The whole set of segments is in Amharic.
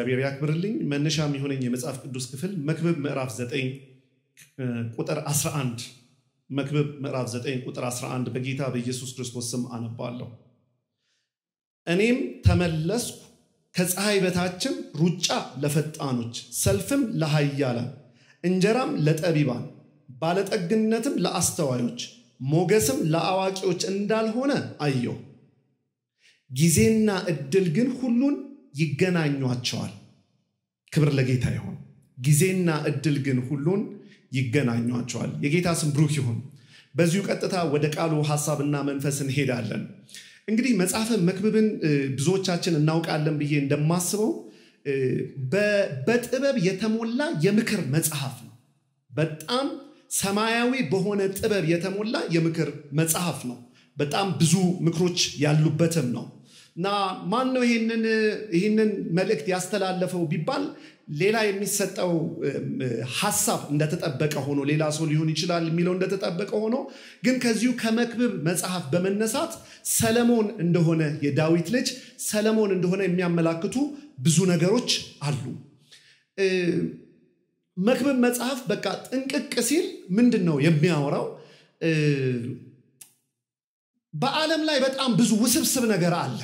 እግዚአብሔር ያክብርልኝ። መነሻ የሚሆነኝ የመጽሐፍ ቅዱስ ክፍል መክብብ ምዕራፍ 9 ቁጥር 11 መክብብ ምዕራፍ 9 ቁጥር 11 በጌታ በኢየሱስ ክርስቶስ ስም አነባለሁ። እኔም ተመለስኩ፣ ከፀሐይ በታችም ሩጫ ለፈጣኖች፣ ሰልፍም ለኃያላን፣ እንጀራም ለጠቢባን፣ ባለጠግነትም ለአስተዋዮች፣ ሞገስም ለአዋቂዎች እንዳልሆነ አየሁ። ጊዜና እድል ግን ሁሉን ይገናኟቸዋል። ክብር ለጌታ ይሁን። ጊዜና እድል ግን ሁሉን ይገናኟቸዋል። የጌታ ስም ብሩክ ይሁን። በዚሁ ቀጥታ ወደ ቃሉ ሐሳብና መንፈስ እንሄዳለን። እንግዲህ መጽሐፈ መክብብን ብዙዎቻችን እናውቃለን ብዬ እንደማስበው በጥበብ የተሞላ የምክር መጽሐፍ ነው። በጣም ሰማያዊ በሆነ ጥበብ የተሞላ የምክር መጽሐፍ ነው። በጣም ብዙ ምክሮች ያሉበትም ነው እና ማን ነው ይህንን መልእክት ያስተላለፈው ቢባል ሌላ የሚሰጠው ሀሳብ እንደተጠበቀ ሆኖ ሌላ ሰው ሊሆን ይችላል የሚለው እንደተጠበቀ ሆኖ ግን ከዚሁ ከመክብብ መጽሐፍ በመነሳት ሰለሞን እንደሆነ የዳዊት ልጅ ሰለሞን እንደሆነ የሚያመላክቱ ብዙ ነገሮች አሉ። መክብብ መጽሐፍ በቃ ጥንቅቅ ሲል ምንድን ነው የሚያወራው? በዓለም ላይ በጣም ብዙ ውስብስብ ነገር አለ።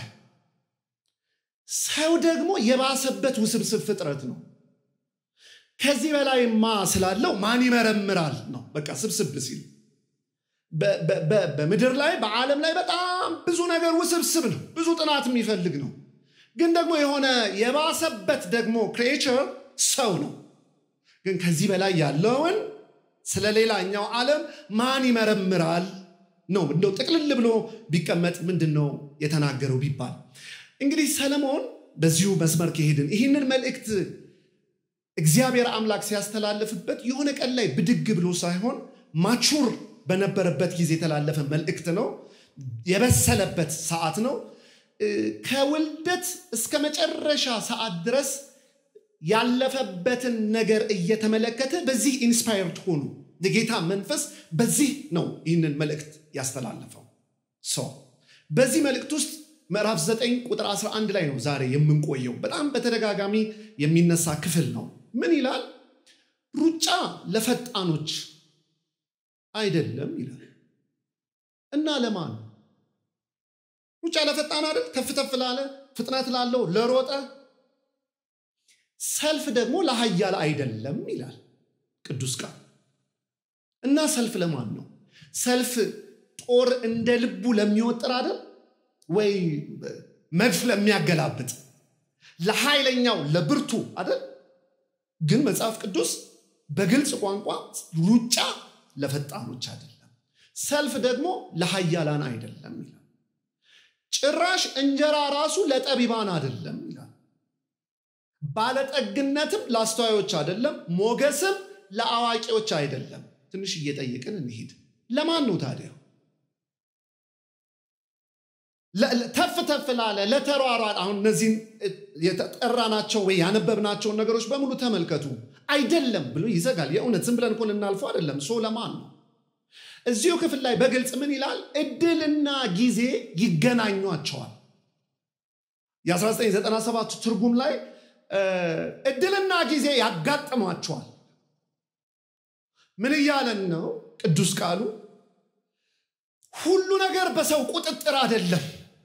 ሰው ደግሞ የባሰበት ውስብስብ ፍጥረት ነው። ከዚህ በላይማ ስላለው ማን ይመረምራል ነው። በቃ ስብስብ ሲል በምድር ላይ በዓለም ላይ በጣም ብዙ ነገር ውስብስብ ነው። ብዙ ጥናት የሚፈልግ ነው። ግን ደግሞ የሆነ የባሰበት ደግሞ ክሬቸር ሰው ነው። ግን ከዚህ በላይ ያለውን ስለ ሌላኛው ዓለም ማን ይመረምራል ነው። እንደው ጥቅልል ብሎ ቢቀመጥ ምንድን ነው የተናገረው ቢባል እንግዲህ ሰለሞን በዚሁ መስመር ከሄድን ይህንን መልእክት እግዚአብሔር አምላክ ሲያስተላልፍበት የሆነ ቀን ላይ ብድግ ብሎ ሳይሆን ማቹር በነበረበት ጊዜ የተላለፈ መልእክት ነው። የበሰለበት ሰዓት ነው። ከውልደት እስከ መጨረሻ ሰዓት ድረስ ያለፈበትን ነገር እየተመለከተ በዚህ ኢንስፓየርድ ሆኑ የጌታ መንፈስ በዚህ ነው ይህንን መልእክት ያስተላለፈው ሰው በዚህ መልእክት ውስጥ ምዕራፍ 9 ቁጥር 11 ላይ ነው ዛሬ የምንቆየው። በጣም በተደጋጋሚ የሚነሳ ክፍል ነው። ምን ይላል? ሩጫ ለፈጣኖች አይደለም ይላል እና ለማን ሩጫ ለፈጣን አይደል? ተፍ ተፍ ላለ ፍጥነት ላለው ለሮጠ፣ ሰልፍ ደግሞ ለኃያል አይደለም ይላል ቅዱስ ቃል እና ሰልፍ ለማን ነው? ሰልፍ ጦር እንደ ልቡ ለሚወጥር አይደል ወይ መድፍ ለሚያገላብጥ ለኃይለኛው ለብርቱ አይደል? ግን መጽሐፍ ቅዱስ በግልጽ ቋንቋ ሩጫ ለፈጣኖች አይደለም፣ ሰልፍ ደግሞ ለኃያላን አይደለም ይላል። ጭራሽ እንጀራ ራሱ ለጠቢባን አይደለም ይላል። ባለጠግነትም ለአስተዋዮች አይደለም፣ ሞገስም ለአዋቂዎች አይደለም። ትንሽ እየጠየቅን እንሂድ። ለማን ነው ታዲያ? ተፍ ተፍ ላለ ለተሯሯጥ አሁን እነዚህን የተጠራናቸው ወይ ያነበብናቸውን ነገሮች በሙሉ ተመልከቱ። አይደለም ብሎ ይዘጋል። የእውነት ዝም ብለን እኮ ልናልፈው አይደለም። ሶ ለማን ነው? እዚሁ ክፍል ላይ በግልጽ ምን ይላል? እድልና ጊዜ ይገናኟቸዋል። የ1997 ትርጉም ላይ እድልና ጊዜ ያጋጥሟቸዋል። ምን እያለን ነው ቅዱስ ቃሉ? ሁሉ ነገር በሰው ቁጥጥር አይደለም፣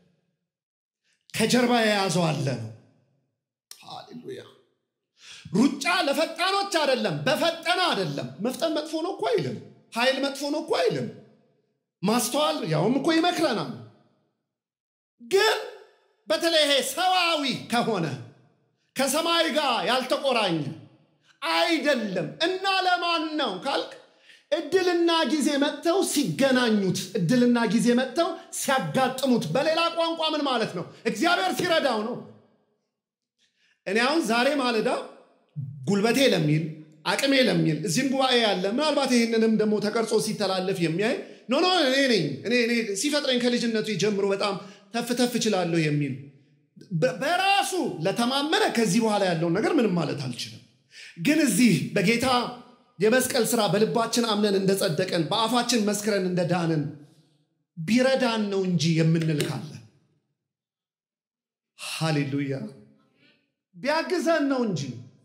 ከጀርባ የያዘው አለ ነው። ሃሌሉያ። ሩጫ ለፈጣኖች አይደለም፣ በፈጠነ አይደለም። መፍጠን መጥፎ ነው እኮ አይልም። ኃይል መጥፎ ነው እኮ አይልም። ማስተዋል ያውም እኮ ይመክረናል። ግን በተለይ ይሄ ሰዋዊ ከሆነ ከሰማይ ጋር ያልተቆራኘ አይደለም እና ለማን ነው ካልክ እድልና ጊዜ መጥተው ሲገናኙት፣ እድልና ጊዜ መጥተው ሲያጋጥሙት፣ በሌላ ቋንቋ ምን ማለት ነው? እግዚአብሔር ሲረዳው ነው። እኔ አሁን ዛሬ ማለዳ ጉልበቴ ለሚል አቅሜ ለሚል እዚህም ጉባኤ ያለ ምናልባት ይህንንም ደግሞ ተቀርጾ ሲተላለፍ የሚያይ ኖ ኖ እኔ ነኝ እኔ ሲፈጥረኝ ከልጅነቱ ጀምሮ በጣም ተፍ ተፍ እችላለሁ የሚል በራሱ ለተማመነ ከዚህ በኋላ ያለውን ነገር ምንም ማለት አልችልም። ግን እዚህ በጌታ የመስቀል ስራ በልባችን አምነን እንደጸደቀን በአፋችን መስክረን እንደዳንን ቢረዳን ነው እንጂ የምንል ካለ ሃሌሉያ ቢያግዘን ነው እንጂ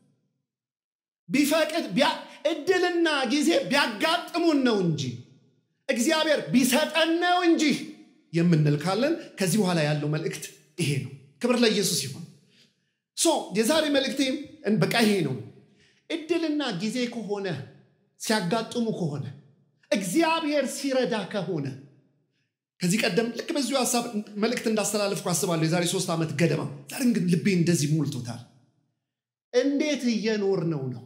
ቢፈቅድ እድልና ጊዜ ቢያጋጥሙን ነው እንጂ እግዚአብሔር ቢሰጠን ነው እንጂ የምንል ካለን ከዚህ በኋላ ያለው መልእክት ይሄ ነው። ክብር ለኢየሱስ ይሁን። ሶ የዛሬ መልእክቴ በቃ ይሄ ነው። እድልና ጊዜ ከሆነ ሲያጋጥሙ ከሆነ እግዚአብሔር ሲረዳ ከሆነ ከዚህ ቀደም ልክ በዚሁ ሀሳብ መልእክት እንዳስተላለፍኩ አስባለሁ የዛሬ ሶስት ዓመት ገደማ። ዛሬ ግን ልቤ እንደዚህ ሞልቶታል። እንዴት እየኖር ነው ነው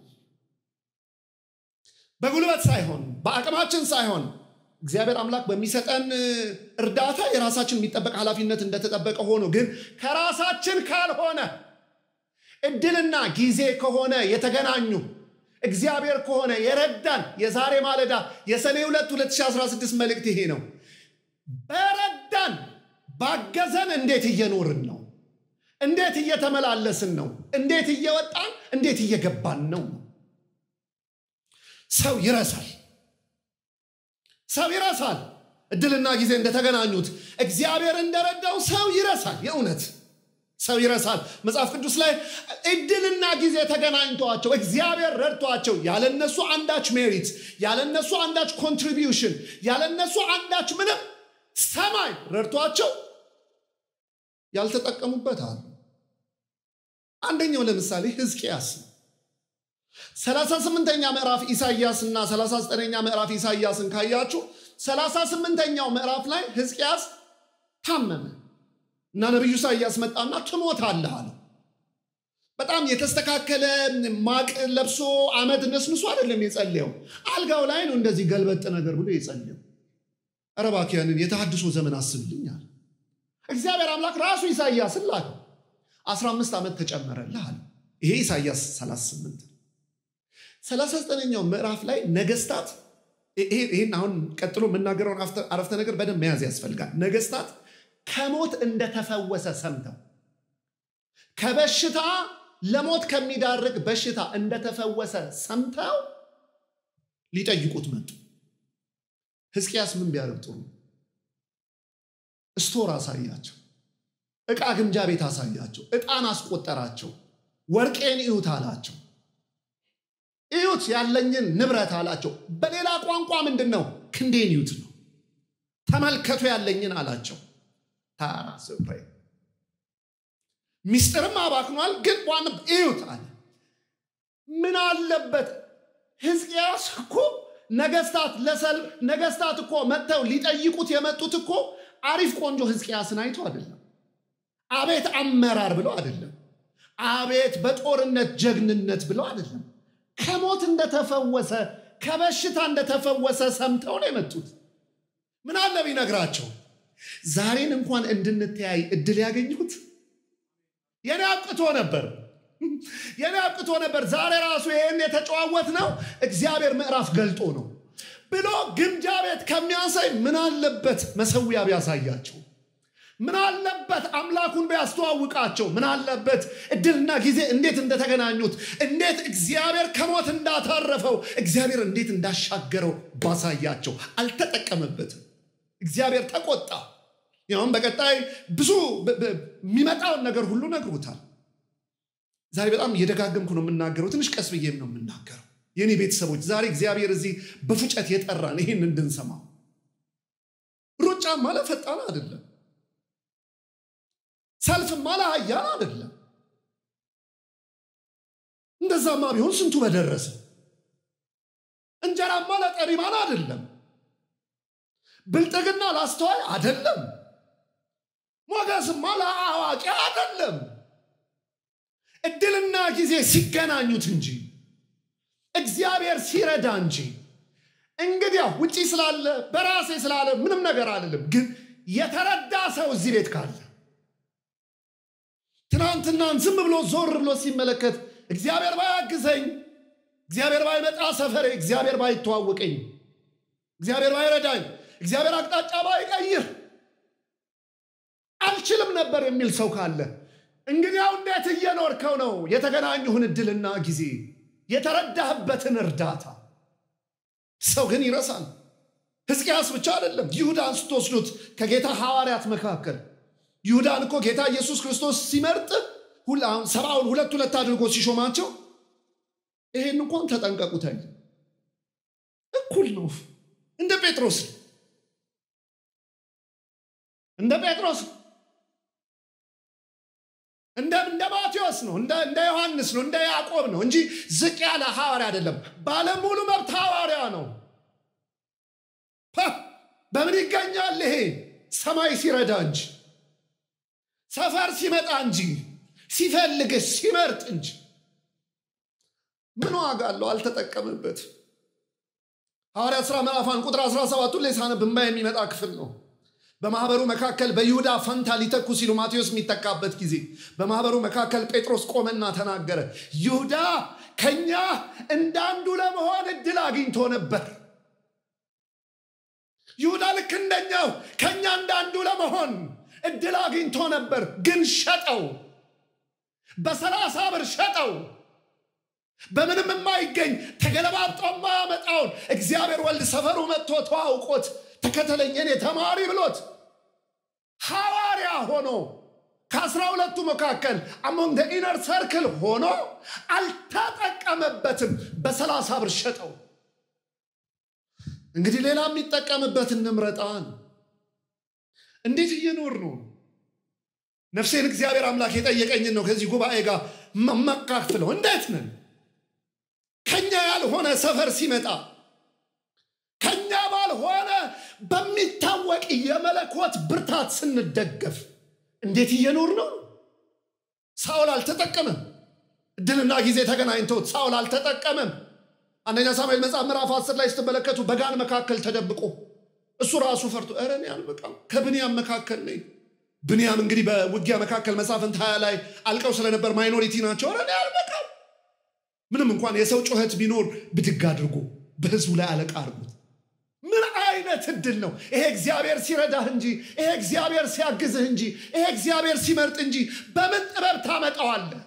በጉልበት ሳይሆን በአቅማችን ሳይሆን እግዚአብሔር አምላክ በሚሰጠን እርዳታ የራሳችን የሚጠበቅ ኃላፊነት እንደተጠበቀ ሆኖ ግን ከራሳችን ካልሆነ እድልና ጊዜ ከሆነ የተገናኙ እግዚአብሔር ከሆነ የረዳን የዛሬ ማለዳ የሰኔ 2 2016 መልእክት ይሄ ነው። በረዳን ባገዘን እንዴት እየኖርን ነው? እንዴት እየተመላለስን ነው? እንዴት እየወጣን እንዴት እየገባን ነው? ሰው ይረሳል። ሰው ይረሳል። እድልና ጊዜ እንደተገናኙት እግዚአብሔር እንደረዳው ሰው ይረሳል። የእውነት ሰው ይረሳል። መጽሐፍ ቅዱስ ላይ እድልና ጊዜ ተገናኝተዋቸው እግዚአብሔር ረድቷቸው ያለነሱ አንዳች ሜሪት፣ ያለነሱ አንዳች ኮንትሪቢዩሽን፣ ያለነሱ አንዳች ምንም ሰማይ ረድቷቸው ያልተጠቀሙበት አሉ። አንደኛው ለምሳሌ ሕዝቅያስ ነው። ሰላሳ ስምንተኛ ምዕራፍ ኢሳይያስ እና ሰላሳ ዘጠነኛ ምዕራፍ ኢሳይያስን ካያችሁ ሰላሳ ስምንተኛው ምዕራፍ ላይ ሕዝቅያስ ታመመ እና ነቢዩ ኢሳይያስ መጣና ትሞታለህ አለው። በጣም የተስተካከለ ማቅ ለብሶ አመድ ነስንሶ አይደለም የጸለየው። አልጋው ላይ ነው እንደዚህ ገልበጥ ነገር ብሎ የጸለየው። ኧረ እባክህ ያንን የተሃድሶ ዘመን አስብልኝ አለ። እግዚአብሔር አምላክ ራሱ ኢሳይያስን ላከው። 15 ዓመት ተጨመረልህ አለ። ይሄ ኢሳይያስ 38 39ኛው ምዕራፍ ላይ ነገስታት ይህን አሁን ቀጥሎ የምናገረውን አረፍተ ነገር በደንብ መያዝ ያስፈልጋል። ነገስታት ከሞት እንደተፈወሰ ሰምተው ከበሽታ ለሞት ከሚዳርግ በሽታ እንደተፈወሰ ሰምተው ሊጠይቁት መጡ። ሕዝቅያስ ምን ቢያደርግ ጥሩ? ስቶር አሳያቸው፣ ዕቃ ግምጃ ቤት አሳያቸው፣ ዕጣን አስቆጠራቸው። ወርቄን እዩት አላቸው። እዩት ያለኝን ንብረት አላቸው። በሌላ ቋንቋ ምንድን ነው? ክንዴን እዩት ነው። ተመልከቱ ያለኝን አላቸው። ታራ ስፍሬ ሚስጥርም አባክኗል፣ ግን ዋና እዩት አለ። ምን አለበት ሕዝቅያስ እኮ ነገስታት ለሰልፍ ነገስታት እኮ መጥተው ሊጠይቁት የመጡት እኮ አሪፍ ቆንጆ ሕዝቅያስን አይቶ አይደለም። አቤት አመራር ብለው አይደለም። አቤት በጦርነት ጀግንነት ብለው አይደለም። ከሞት እንደተፈወሰ ከበሽታ እንደተፈወሰ ሰምተው ነው የመጡት። ምን አለ ቢነግራቸው ዛሬን እንኳን እንድንተያይ እድል ያገኙት የኔ አብቅቶ ነበር የኔ አብቅቶ ነበር። ዛሬ ራሱ ይህን የተጨዋወት ነው እግዚአብሔር ምዕራፍ ገልጦ ነው ብሎ ግምጃ ቤት ከሚያሳይ ምን አለበት መሰዊያ ቢያሳያቸው፣ ምን አለበት አምላኩን ቢያስተዋውቃቸው፣ ምን አለበት እድልና ጊዜ እንዴት እንደተገናኙት፣ እንዴት እግዚአብሔር ከሞት እንዳተረፈው፣ እግዚአብሔር እንዴት እንዳሻገረው ባሳያቸው። አልተጠቀመበትም። እግዚአብሔር ተቆጣ። ያውም በቀጣይ ብዙ የሚመጣውን ነገር ሁሉ ነግሮታል። ዛሬ በጣም እየደጋገምኩ ነው የምናገረው። ትንሽ ቀስ ብዬም ነው የምናገረው። የኔ ቤተሰቦች ዛሬ እግዚአብሔር እዚህ በፉጨት የጠራን ይህን እንድንሰማው። ሩጫ ማለት ፈጣን አይደለም። ሰልፍ ማለት ኃያል አይደለም። እንደዛማ ቢሆን ስንቱ በደረሰ። እንጀራማ ለጠሪማን አይደለም። ብልጥግና ላስተዋይ አይደለም። ሞገስማ ለአዋቂ አይደለም። እድልና ጊዜ ሲገናኙት እንጂ እግዚአብሔር ሲረዳ እንጂ። እንግዲያ ውጪ ስላለ በራሴ ስላለ ምንም ነገር አይደለም። ግን የተረዳ ሰው እዚህ ቤት ካለ ትናንትናን ዝም ብሎ ዞር ብሎ ሲመለከት እግዚአብሔር ባያግዘኝ፣ እግዚአብሔር ባይመጣ ሰፈሬ፣ እግዚአብሔር ባይተዋወቀኝ፣ እግዚአብሔር ባይረዳኝ፣ እግዚአብሔር አቅጣጫ ባይቀይር አልችልም ነበር የሚል ሰው ካለ እንግዲያው እንዴት እየኖርከው ነው? የተገናኙህን እድልና ጊዜ የተረዳህበትን እርዳታ። ሰው ግን ይረሳል። ሕዝቅያስ ብቻ አይደለም። ይሁዳን ስትወስዱት ከጌታ ሐዋርያት መካከል ይሁዳን እኮ ጌታ ኢየሱስ ክርስቶስ ሲመርጥ ሰብአውን ሁለት ሁለት አድርጎ ሲሾማቸው ይሄን እንኳን ተጠንቀቁት አይል እኩል ነው እንደ ጴጥሮስ እንደ ጴጥሮስ እንደ እንደ ማቴዎስ ነው እንደ ዮሐንስ ነው እንደ ያዕቆብ ነው እንጂ ዝቅ ያለ ሐዋርያ አይደለም ባለሙሉ መብት ሐዋርያ ነው በምን ይገኛል ይሄ ሰማይ ሲረዳ እንጂ ሰፈር ሲመጣ እንጂ ሲፈልግ ሲመርጥ እንጂ ምን ዋጋ አለው አልተጠቀምበት ሐዋርያት ሥራ ምዕራፍ አንድ ቁጥር 17 ላይ ሳነብ እንባ የሚመጣ ክፍል ነው በማህበሩ መካከል በይሁዳ ፈንታ ሊተኩ ሲሉ ማቴዎስ የሚተካበት ጊዜ በማህበሩ መካከል ጴጥሮስ ቆመና ተናገረ ይሁዳ ከኛ እንዳንዱ ለመሆን እድል አግኝቶ ነበር ይሁዳ ልክ እንደኛው ከኛ እንዳንዱ ለመሆን እድል አግኝቶ ነበር ግን ሸጠው በሰላሳ ብር ሸጠው በምንም የማይገኝ ተገለባብጦ የማያመጣውን እግዚአብሔር ወልድ ሰፈሩ መጥቶ ተዋውቆት ተከተለኝ እኔ ተማሪ ብሎት ሐዋርያ ሆኖ ከአስራ ሁለቱ መካከል አሞንግ ኢነር ሰርክል ሆኖ አልተጠቀመበትም በሰላሳ ብር ሸጠው እንግዲህ ሌላ የሚጠቀምበት እንምረጣን እንዴት እየኖር ነው ነፍሴን እግዚአብሔር አምላክ የጠየቀኝን ነው ከዚህ ጉባኤ ጋር መካፍለው እንዴት ነን ከኛ ያልሆነ ሰፈር ሲመጣ ከኛ ባልሆነ በሚታወቅ የመለኮት ብርታት ስንደገፍ እንዴት እየኖር ነው ሳውል አልተጠቀመም እድልና ጊዜ ተገናኝተውት ሳውል አልተጠቀመም አንደኛ ሳሙኤል መጽሐፍ ምዕራፍ አስር ላይ ስትመለከቱ በጋን መካከል ተደብቆ እሱ ራሱ ፈርቶ ኧረ እኔ አልበቃም ከብንያም መካከል ነኝ ብንያም እንግዲህ በውጊያ መካከል መሳፍንት ሀያ ላይ አልቀው ስለነበር ማይኖሪቲ ናቸው ኧረ እኔ አልበቃም ምንም እንኳን የሰው ጩኸት ቢኖር ብድግ አድርጎ በህዝቡ ላይ አለቃ አድርጎት ምን አይነት እድል ነው ይሄ እግዚአብሔር ሲረዳህ እንጂ ይሄ እግዚአብሔር ሲያግዝህ እንጂ ይሄ እግዚአብሔር ሲመርጥ እንጂ በምን ጥበብ ታመጣዋለህ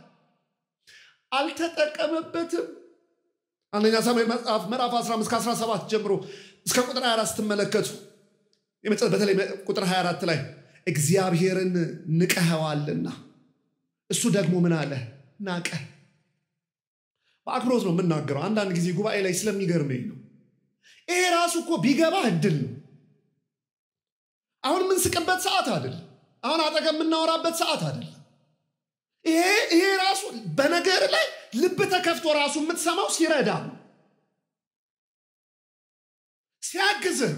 አልተጠቀመበትም አንደኛ ሳሙኤል መጽሐፍ ምዕራፍ 15 ከ17 ጀምሮ እስከ ቁጥር 24 ስትመለከቱ በተለይ ቁጥር 24 ላይ እግዚአብሔርን ንቀኸዋልና እሱ ደግሞ ምን አለ ናቀ በአክብሮት ነው የምናገረው አንዳንድ ጊዜ ጉባኤ ላይ ስለሚገርመኝ ነው ይሄ ራሱ እኮ ቢገባ እድል ነው አሁን የምንስቅበት ሰዓት አይደለም አሁን አጠገብ የምናወራበት ሰዓት አይደለም ይሄ ይሄ ራሱ በነገር ላይ ልብ ተከፍቶ ራሱ የምትሰማው ሲረዳ ነው ሲያግዝህ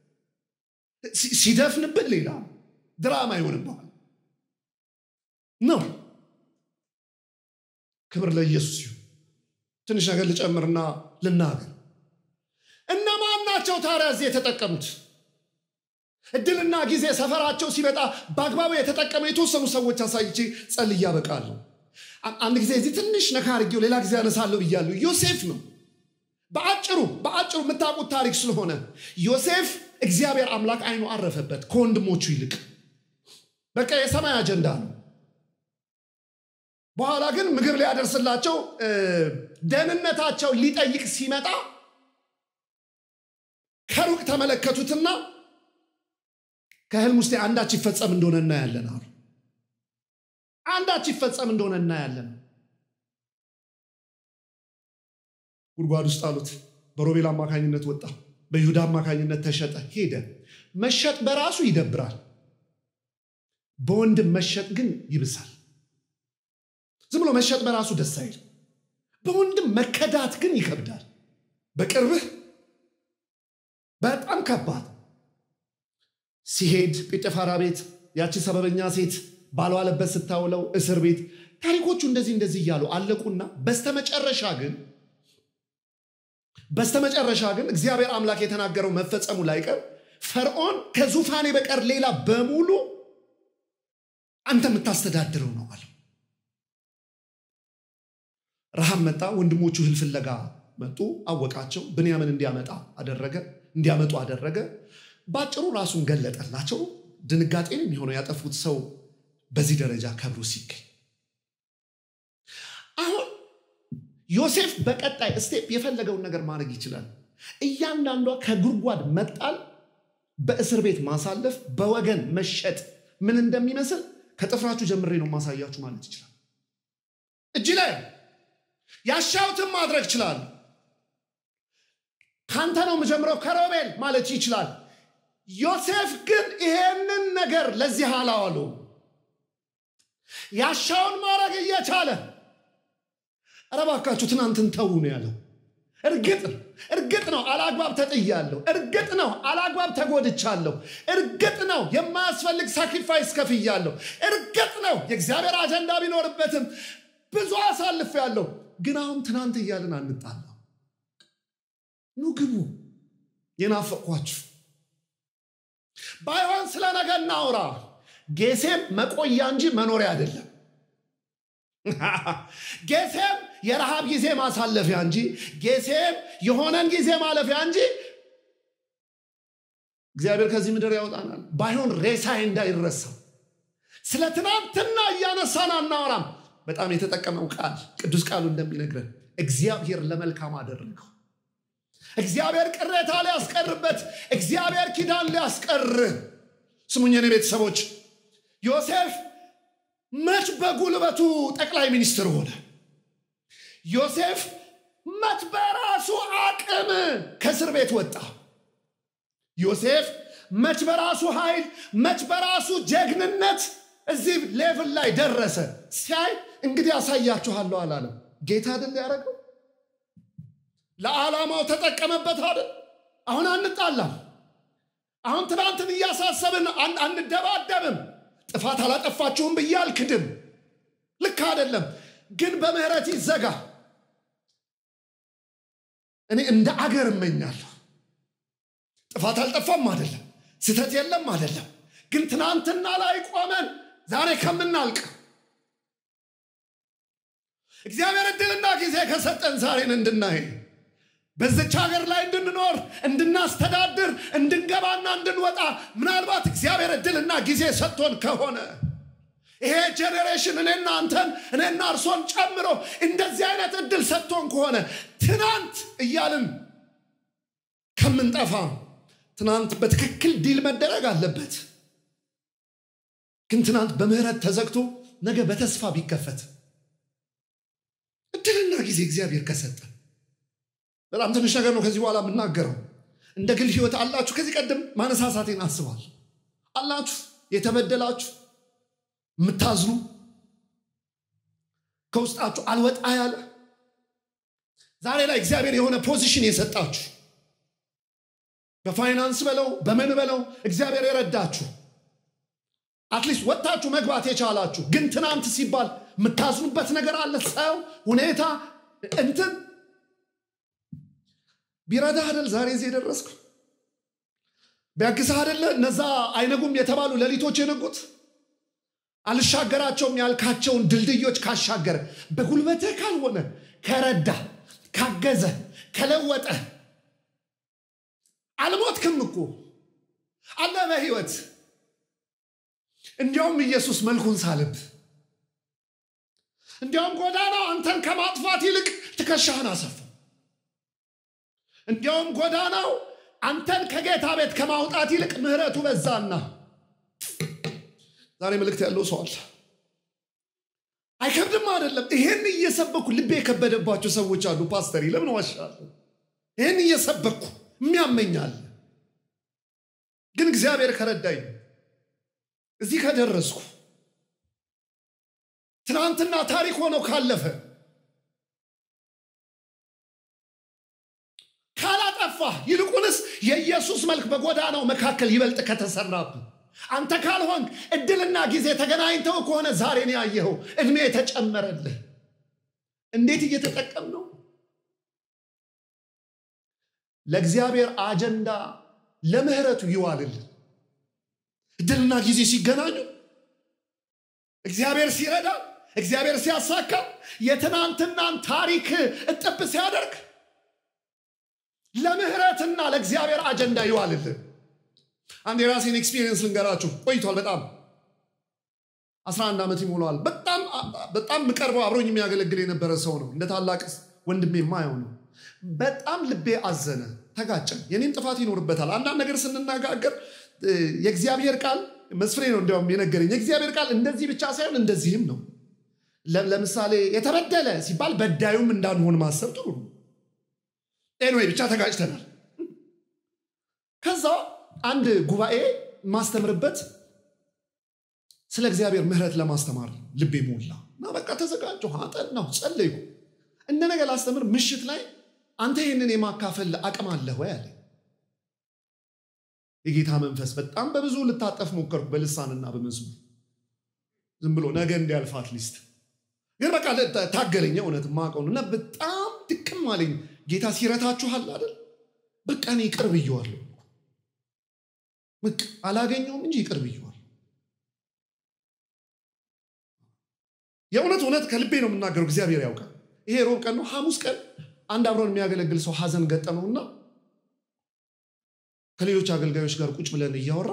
ሲደፍንብን ሌላ ድራማ ይሆንብሃል ነው ክብር ለኢየሱስ ይሁን ትንሽ ነገር ልጨምርና ልናገር እነማን ናቸው ታዲያ እዚህ የተጠቀሙት እድልና ጊዜ ሰፈራቸው ሲመጣ በአግባቡ የተጠቀመ የተወሰኑ ሰዎች አሳይቼ ጸል እያበቃለሁ አንድ ጊዜ እዚህ ትንሽ ነካ አድርጌው ሌላ ጊዜ ያነሳለሁ ብያለሁ ዮሴፍ ነው በአጭሩ በአጭሩ የምታውቁት ታሪክ ስለሆነ ዮሴፍ እግዚአብሔር አምላክ አይኑ አረፈበት ከወንድሞቹ ይልቅ በቃ የሰማይ አጀንዳ ነው በኋላ ግን ምግብ ሊያደርስላቸው ደህንነታቸው ሊጠይቅ ሲመጣ ከሩቅ ተመለከቱትና ከህልም ውስጥ አንዳች ይፈጸም እንደሆነ እናያለን አሉ አንዳች ይፈጸም እንደሆነ እናያለን ጉድጓድ ውስጥ አሉት በሮቤል አማካኝነት ወጣ በይሁዳ አማካኝነት ተሸጠ ሄደ መሸጥ በራሱ ይደብራል በወንድም መሸጥ ግን ይብሳል ዝም ብሎ መሸጥ በራሱ ደስ አይል በወንድም መከዳት ግን ይከብዳል በቅርብህ በጣም ከባድ ሲሄድ ጲጥፋራ ቤት ያቺ ሰበበኛ ሴት ባልዋለበት ስታውለው እስር ቤት ታሪኮቹ እንደዚህ እንደዚህ እያሉ አለቁና በስተመጨረሻ ግን በስተመጨረሻ ግን እግዚአብሔር አምላክ የተናገረው መፈጸሙ ላይቀር ፈርዖን ከዙፋኔ በቀር ሌላ በሙሉ አንተ የምታስተዳድረው ነው አለው ረሃብ መጣ ወንድሞቹ እህል ፍለጋ መጡ አወቃቸው ብንያምን እንዲያመጣ አደረገ እንዲያመጡ አደረገ ባጭሩ ራሱን ገለጠላቸው ድንጋጤን የሚሆነው ያጠፉት ሰው በዚህ ደረጃ ከብሮ ሲገኝ አሁን ዮሴፍ በቀጣይ ስቴፕ የፈለገውን ነገር ማድረግ ይችላል እያንዳንዷ ከጉድጓድ መጣል በእስር ቤት ማሳለፍ በወገን መሸጥ ምን እንደሚመስል ከጥፍራችሁ ጀምሬ ነው ማሳያችሁ ማለት ይችላል እጅ ላይ ያሻውትን ማድረግ ይችላል። ካንተ ነው የምጀምረው ከሮቤል ማለት ይችላል። ዮሴፍ ግን ይሄንን ነገር ለዚህ አላዋሉ። ያሻውን ማድረግ እየቻለ ኧረ እባካችሁ ትናንትን ተዉ ነው ያለው። እርግጥ ነው እርግጥ ነው አላግባብ ተጥያለሁ። እርግጥ ነው አላግባብ ተጎድቻለሁ። እርግጥ ነው የማያስፈልግ ሳክሪፋይስ ከፍያለሁ። እርግጥ ነው የእግዚአብሔር አጀንዳ ቢኖርበትም ብዙ አሳልፌያለሁ። ግን አሁን ትናንት እያልን አንጣላ። ኑ ግቡ፣ የናፈቅኳችሁ ባይሆን ስለ ነገ እናውራ። ጌሴም መቆያ እንጂ መኖሪያ አይደለም። ጌሴም የረሃብ ጊዜ ማሳለፊያ እንጂ ጌሴም የሆነን ጊዜ ማለፊያ እንጂ እግዚአብሔር ከዚህ ምድር ያወጣናል። ባይሆን ሬሳዬ እንዳይረሳ ስለ ትናንትና እያነሳን አናወራም። በጣም የተጠቀመው ቃል ቅዱስ ቃሉ እንደሚነግረን እግዚአብሔር ለመልካም አደረገው። እግዚአብሔር ቅሬታ ሊያስቀርበት፣ እግዚአብሔር ኪዳን ሊያስቀር። ስሙኝ የኔ ቤተሰቦች፣ ዮሴፍ መች በጉልበቱ ጠቅላይ ሚኒስትር ሆነ? ዮሴፍ መች በራሱ አቅም ከእስር ቤት ወጣ? ዮሴፍ መች በራሱ ኃይል መች በራሱ ጀግንነት እዚህ ሌቭል ላይ ደረሰ? ሲያይ እንግዲህ ያሳያችኋለሁ አላለም። ጌታ አይደል ያደረገው? ለዓላማው ተጠቀመበት አይደል? አሁን አንጣላም። አሁን ትናንትን እያሳሰብን አንደባደብም። ጥፋት አላጠፋችሁም ብዬ አልክድም። ልክ አይደለም፣ ግን በምህረት ይዘጋ። እኔ እንደ አገር እመኛለሁ። ጥፋት አልጠፋም አይደለም፣ ስህተት የለም አይደለም፣ ግን ትናንትና ላይ ቆመን ዛሬ ከምናልቅ እግዚአብሔር እድልና ጊዜ ከሰጠን ዛሬን እንድናይ በዚች ሀገር ላይ እንድንኖር እንድናስተዳድር እንድንገባና እንድንወጣ ምናልባት እግዚአብሔር እድልና ጊዜ ሰጥቶን ከሆነ ይሄ ጄኔሬሽን እኔና አንተን እኔና እርሶን ጨምሮ እንደዚህ አይነት እድል ሰጥቶን ከሆነ ትናንት እያልን ከምንጠፋ ትናንት በትክክል ዲል መደረግ አለበት። ግን ትናንት በምህረት ተዘግቶ ነገ በተስፋ ቢከፈት እድልና ጊዜ እግዚአብሔር ከሰጠ በጣም ትንሽ ነገር ነው ከዚህ በኋላ የምናገረው። እንደ ግል ህይወት አላችሁ። ከዚህ ቀደም ማነሳሳቴን አስባል አላችሁ፣ የተበደላችሁ የምታዝኑ ከውስጣችሁ አልወጣ ያለ ዛሬ ላይ እግዚአብሔር የሆነ ፖዚሽን የሰጣችሁ በፋይናንስ በለው በምን በለው እግዚአብሔር የረዳችሁ አትሊስት ወጥታችሁ መግባት የቻላችሁ ግን ትናንት ሲባል የምታዝኑበት ነገር አለ። ሰው ሁኔታ እንትን ቢረዳህ አይደል ዛሬ እዚህ የደረስኩ ቢያግዝህ አይደለ እነዛ አይነጉም የተባሉ ሌሊቶች የነጉት አልሻገራቸውም ያልካቸውን ድልድዮች ካሻገረ በጉልበትህ ካልሆነ ከረዳ ካገዘ ከለወጠ አልሞትክም እኮ አለ በህይወት እንዲያውም ኢየሱስ መልኩን ሳልብ እንዲያውም ጎዳናው አንተን ከማጥፋት ይልቅ ትከሻህን አሰፋ እንዲያውም ጎዳናው አንተን ከጌታ ቤት ከማውጣት ይልቅ ምህረቱ በዛና ዛሬ መልእክት ያለው ሰው አለ አይከብድም አይደለም ይሄን እየሰበኩ ልቤ የከበደባቸው ሰዎች አሉ ፓስተር ለምን ዋሻለሁ ይህን እየሰበኩ የሚያመኛል ግን እግዚአብሔር ከረዳኝ እዚህ ከደረስኩ ትናንትና ታሪክ ሆነው ካለፈ ካላጠፋ ይልቁንስ የኢየሱስ መልክ በጎዳናው መካከል ይበልጥ ከተሰራብን አንተ ካልሆንክ እድልና ጊዜ ተገናኝተው ከሆነ ዛሬን ያየኸው እድሜ የተጨመረልህ እንዴት እየተጠቀም ነው ለእግዚአብሔር አጀንዳ ለምህረቱ ይዋልልን እድልና ጊዜ ሲገናኙ እግዚአብሔር ሲረዳ እግዚአብሔር ሲያሳካ የትናንትናን ታሪክ እጥብ ሲያደርግ ለምህረትና ለእግዚአብሔር አጀንዳ ይዋልልን አንድ የራሴን ኤክስፒሪየንስ ልንገራችሁ ቆይቷል በጣም 11 ዓመት ይሞላዋል በጣም በጣም ምቀርበው አብሮኝ የሚያገለግል የነበረ ሰው ነው እንደ ታላቅ ወንድሜ የማየው ነው በጣም ልቤ አዘነ ተጋጨን የኔም ጥፋት ይኖርበታል አንዳንድ ነገር ስንነጋገር የእግዚአብሔር ቃል መስፍሬ ነው እንዲያውም የነገረኝ የእግዚአብሔር ቃል እንደዚህ ብቻ ሳይሆን እንደዚህም ነው ለምሳሌ የተበደለ ሲባል በዳዩም እንዳንሆን ማሰብ ጥሩ ነው። ኤንዌይ ብቻ ተጋጭተናል። ከዛ አንድ ጉባኤ ማስተምርበት ስለ እግዚአብሔር ምሕረት ለማስተማር ልቤ ሞላ እና በቃ ተዘጋጀሁ፣ አጠናሁ፣ ጸለይኩ። እንደ ነገ ላስተምር ምሽት ላይ አንተ ይህንን የማካፈል አቅም አለህ ወይ አለ። የጌታ መንፈስ በጣም በብዙ ልታጠፍ ሞከርኩ፣ በልሳንና በመዝሙር ዝም ብሎ ነገ እንዲያልፋት ሊስት ግን በቃ ታገለኝ። እውነት ማቀው እና በጣም ድክም አለኝ። ጌታ ሲረታችኋል አይደል? በቃ እኔ ይቅር ብየዋለሁ። በቃ አላገኘውም እንጂ ይቅር ብየዋለሁ። የእውነት እውነት ከልቤ ነው የምናገረው። እግዚአብሔር ያውቃል። ይሄ ሮብ ቀን ነው። ሐሙስ ቀን አንድ አብሮን የሚያገለግል ሰው ሐዘን ገጠመውና ከሌሎች አገልጋዮች ጋር ቁጭ ብለን እያወራ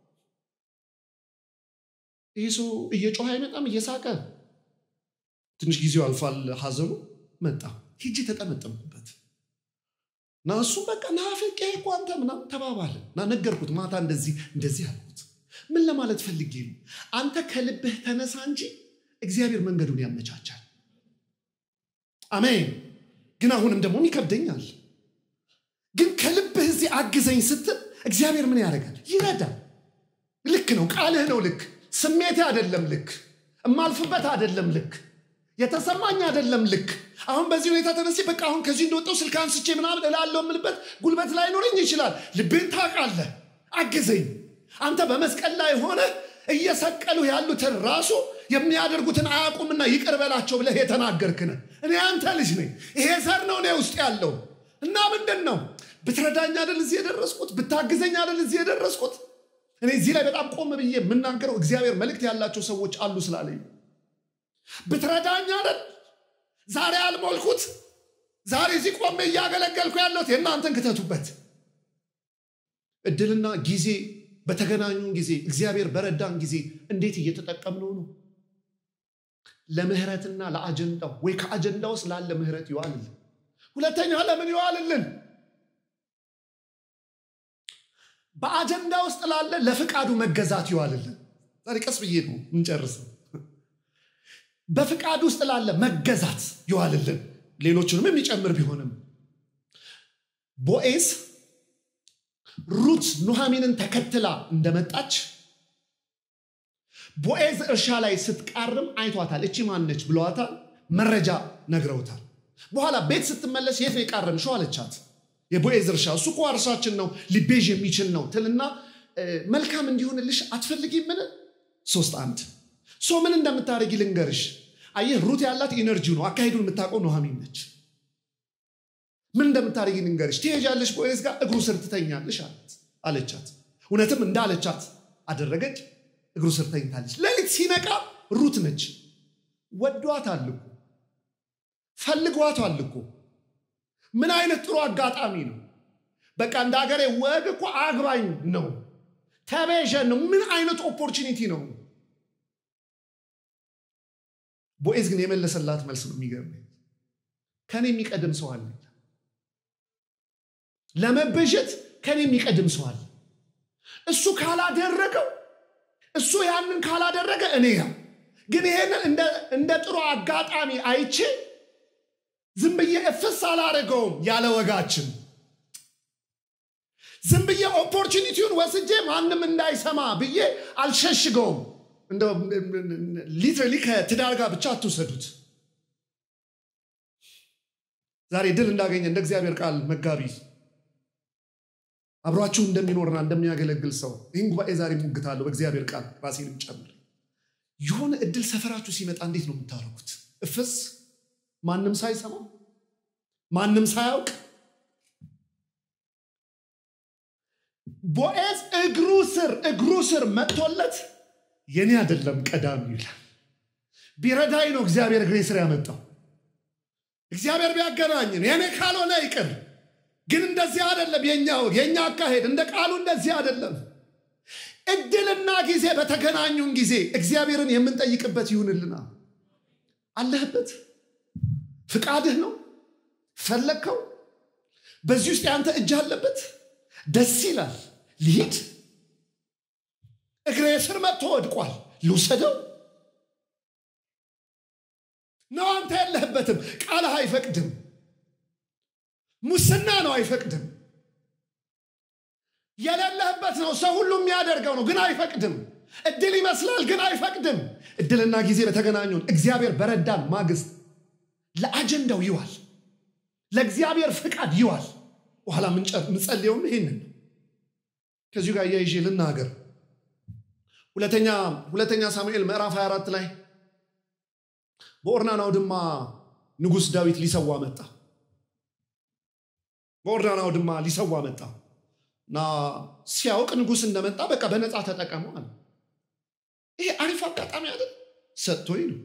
ይህ ሰው እየጮኸ አይመጣም፣ እየሳቀ ትንሽ ጊዜው አልፏል። ሐዘኑ መጣ። ሂጂ ተጠመጠምኩበት እና እሱም በቃ ናፍቄ እኮ አንተ ምናምን ተባባልን እና ነገርኩት። ማታ እንደዚህ እንደዚህ አልኩት። ምን ለማለት ፈልጌ ነው? አንተ ከልብህ ተነሳ እንጂ እግዚአብሔር መንገዱን ያመቻቻል። አሜን። ግን አሁንም ደግሞ ይከብደኛል። ግን ከልብህ እዚህ አግዘኝ ስትል እግዚአብሔር ምን ያደርጋል? ይረዳል። ልክ ነው። ቃልህ ነው ልክ። ስሜቴ አይደለም ልክ። እማልፍበት አይደለም ልክ። የተሰማኝ አይደለም ልክ። አሁን በዚህ ሁኔታ ተነስቼ በቃ አሁን ከዚህ እንደወጣው ስልክ አንስቼ ምናምን እላለሁ የምልበት ጉልበት ላይኖረኝ ይችላል። ልቤን ታውቃለህ። አግዘኝ። አንተ በመስቀል ላይ ሆነ እየሰቀሉ ያሉትን ራሱ የሚያደርጉትን አያውቁምና ይቅር በላቸው ብለህ የተናገርክነ እኔ አንተ ልጅ ነኝ። ይሄ ዘር ነው እኔ ውስጥ ያለው እና ምንድን ነው ብትረዳኝ አይደል እዚህ የደረስኩት? ብታግዘኝ አይደል እዚህ የደረስኩት? እኔ እዚህ ላይ በጣም ቆም ብዬ የምናገረው እግዚአብሔር መልእክት ያላቸው ሰዎች አሉ ስላለኝ ብትረዳኝ አይደል ዛሬ አልሞልኩት። ዛሬ እዚህ ቆሜ እያገለገልኩ ያለሁት የእናንተን ክተቱበት። እድልና ጊዜ በተገናኙን ጊዜ እግዚአብሔር በረዳን ጊዜ እንዴት እየተጠቀምነው ነው? ለምህረትና ለአጀንዳው ወይ ከአጀንዳ ውስጥ ላለ ምህረት ይዋልልን። ሁለተኛ ለምን ይዋልልን? በአጀንዳ ውስጥ ላለ ለፍቃዱ መገዛት ይዋልልን። ዛሬ ቀስ ብዬ ነው እንጨርሰው። በፍቃድ ውስጥ ላለ መገዛት ይዋልልን። ሌሎቹንም የሚጨምር ቢሆንም ቦኤዝ ሩት ኑሃሚንን ተከትላ እንደመጣች ቦኤዝ እርሻ ላይ ስትቃርም አይቷታል። እቺ ማነች ብለዋታል። መረጃ ነግረውታል። በኋላ ቤት ስትመለስ የት ነው የቃረምሽው አለቻት። የቦኤዝ እርሻ እሱ እኮ እርሻችን ነው ሊቤዥ የሚችል ነው ትልና መልካም እንዲሆንልሽ አትፈልጊም? ምን ሶስት አንድ ሶ ምን እንደምታደርጊ ልንገርሽ። አየህ ሩት ያላት ኢነርጂው ነው። አካሄዱን የምታውቀው ኑሃሚን ነች። ምን እንደምታደርጊ ልንገርሽ። ትሄጃለሽ ቦዔዝ ጋር እግሩ ስር ትተኛለሽ አለቻት። እውነትም እንዳለቻት አደረገች። እግሩ ስር ተኝታለች። ሌሊት ሲነቃ ሩት ነች። ወዷታል እኮ ፈልጓታል እኮ። ምን አይነት ጥሩ አጋጣሚ ነው! በቃ እንደ ሀገሬ ወግ እኮ አግባኝ ነው ተቤዠን ነው። ምን አይነት ኦፖርቹኒቲ ነው! ቦዔዝ ግን የመለሰላት መልስ ነው የሚገርመኝ። ከኔ የሚቀድም ሰው አለ። ለመበጀት ከኔ የሚቀድም ሰው አለ። እሱ ካላደረገው እሱ ያንን ካላደረገ እኔ ያው ግን ይሄንን እንደ ጥሩ አጋጣሚ አይቼ ዝም ብዬ እፍስ አላደረገውም። ያለ ወጋችን ዝም ብዬ ኦፖርቹኒቲውን ወስጄ ማንም እንዳይሰማ ብዬ አልሸሽገውም። ሊትራሊ ከትዳር ጋር ብቻ አትውሰዱት። ዛሬ ድል እንዳገኘ እንደ እግዚአብሔር ቃል መጋቢ አብሯችሁ እንደሚኖርና እንደሚያገለግል ሰው ይህን ጉባኤ ዛሬ ሙግታለሁ። በእግዚአብሔር ቃል ራሴንም ጨምር። የሆነ እድል ሰፈራችሁ ሲመጣ እንዴት ነው የምታደርጉት? እፍስ ማንም ሳይሰማ ማንም ሳያውቅ ቦዔዝ እግሩ ስር እግሩ ስር መጥቶለት የኔ አይደለም ቀዳሚ ይላል። ቢረዳኝ ነው እግዚአብሔር እግሬ ስር ያመጣው። እግዚአብሔር ቢያገናኝን የኔ ካልሆነ ይቅር። ግን እንደዚህ አይደለም የኛው የኛ አካሄድ እንደ ቃሉ እንደዚህ አይደለም። እድልና ጊዜ በተገናኙን ጊዜ እግዚአብሔርን የምንጠይቅበት ይሁንልና። አለህበት፣ ፍቃድህ ነው፣ ፈለግከው፣ በዚህ ውስጥ ያንተ እጅ አለበት። ደስ ይላል። ልሂድ፣ እግሬ ስር መጥቶ ወድቋል፣ ልውሰደው ነው አንተ የለህበትም ቃልህ አይፈቅድም ሙስና ነው አይፈቅድም የሌለህበት ነው ሰው ሁሉ የሚያደርገው ነው ግን አይፈቅድም እድል ይመስላል ግን አይፈቅድም እድልና ጊዜ በተገናኙን እግዚአብሔር በረዳን ማግስት ለአጀንዳው ይዋል ለእግዚአብሔር ፍቃድ ይዋል በኋላ ምንጸልየውም ይህንን ነው ከዚሁ ጋር እያይዤ ልናገር ሁለተኛ ሁለተኛ ሳሙኤል ምዕራፍ 24 ላይ በኦርናን አውድማ ንጉሥ ዳዊት ሊሰዋ መጣ በኦርናን አውድማ ሊሰዋ መጣ እና ሲያውቅ ንጉሥ እንደመጣ በቃ በነፃ ተጠቀሙ አለ ይሄ አሪፍ አጋጣሚ አይደል ሰጥቶኝ ነው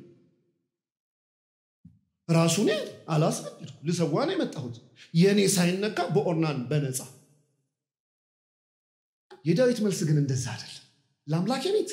ራሱን አላስገድድኩ ልሰዋ ነው የመጣሁት የእኔ ሳይነካ በኦርናን በነፃ የዳዊት መልስ ግን እንደዛ አይደለም ለአምላኬ ቤት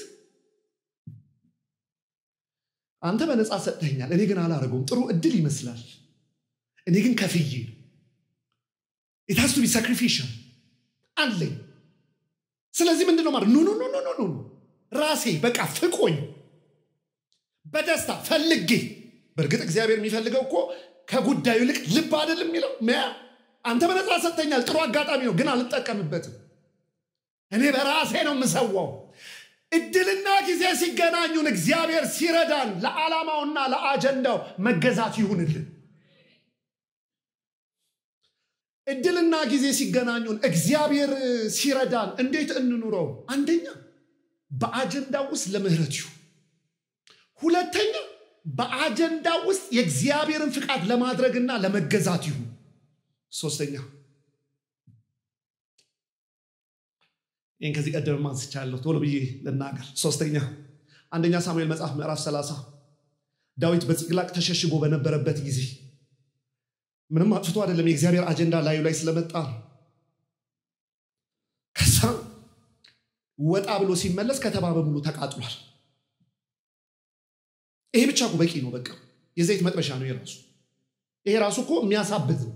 አንተ በነፃ ሰጥተኛል እኔ ግን አላረገውም ጥሩ እድል ይመስላል እኔ ግን ከፍዬ ነው ኢታስቱ ቢ ሳክሪፊሻል አለኝ ስለዚህ ምንድን ነው ማለት ኖ ኖ ኖ ኖ ኖ ራሴ በቃ ፍቆኝ በደስታ ፈልጌ በእርግጥ እግዚአብሔር የሚፈልገው እኮ ከጉዳዩ ይልቅ ልብ አይደል የሚለው መያ አንተ በነፃ ሰጥተኛል ጥሩ አጋጣሚ ነው ግን አልጠቀምበትም እኔ በራሴ ነው የምሰዋው እድልና ጊዜ ሲገናኙን እግዚአብሔር ሲረዳን ለዓላማውና ለአጀንዳው መገዛት ይሁንልን እድልና ጊዜ ሲገናኙን እግዚአብሔር ሲረዳን እንዴት እንኑረው አንደኛ በአጀንዳ ውስጥ ለምህረት ይሁን ሁለተኛ በአጀንዳ ውስጥ የእግዚአብሔርን ፍቃድ ለማድረግና ለመገዛት ይሁን ሶስተኛ ይህን ከዚህ ቀደም አንስቻለሁ ቶሎ ብዬ ልናገር ሶስተኛ አንደኛ ሳሙኤል መጽሐፍ ምዕራፍ 30 ዳዊት በጽቅላቅ ተሸሽጎ በነበረበት ጊዜ ምንም አጥፍቶ አይደለም የእግዚአብሔር አጀንዳ ላዩ ላይ ስለመጣ ከዛ ወጣ ብሎ ሲመለስ ከተማ በሙሉ ተቃጥሏል ይሄ ብቻ እኮ በቂ ነው በቃ የዘይት መጥበሻ ነው የራሱ ይሄ ራሱ እኮ የሚያሳብት ነው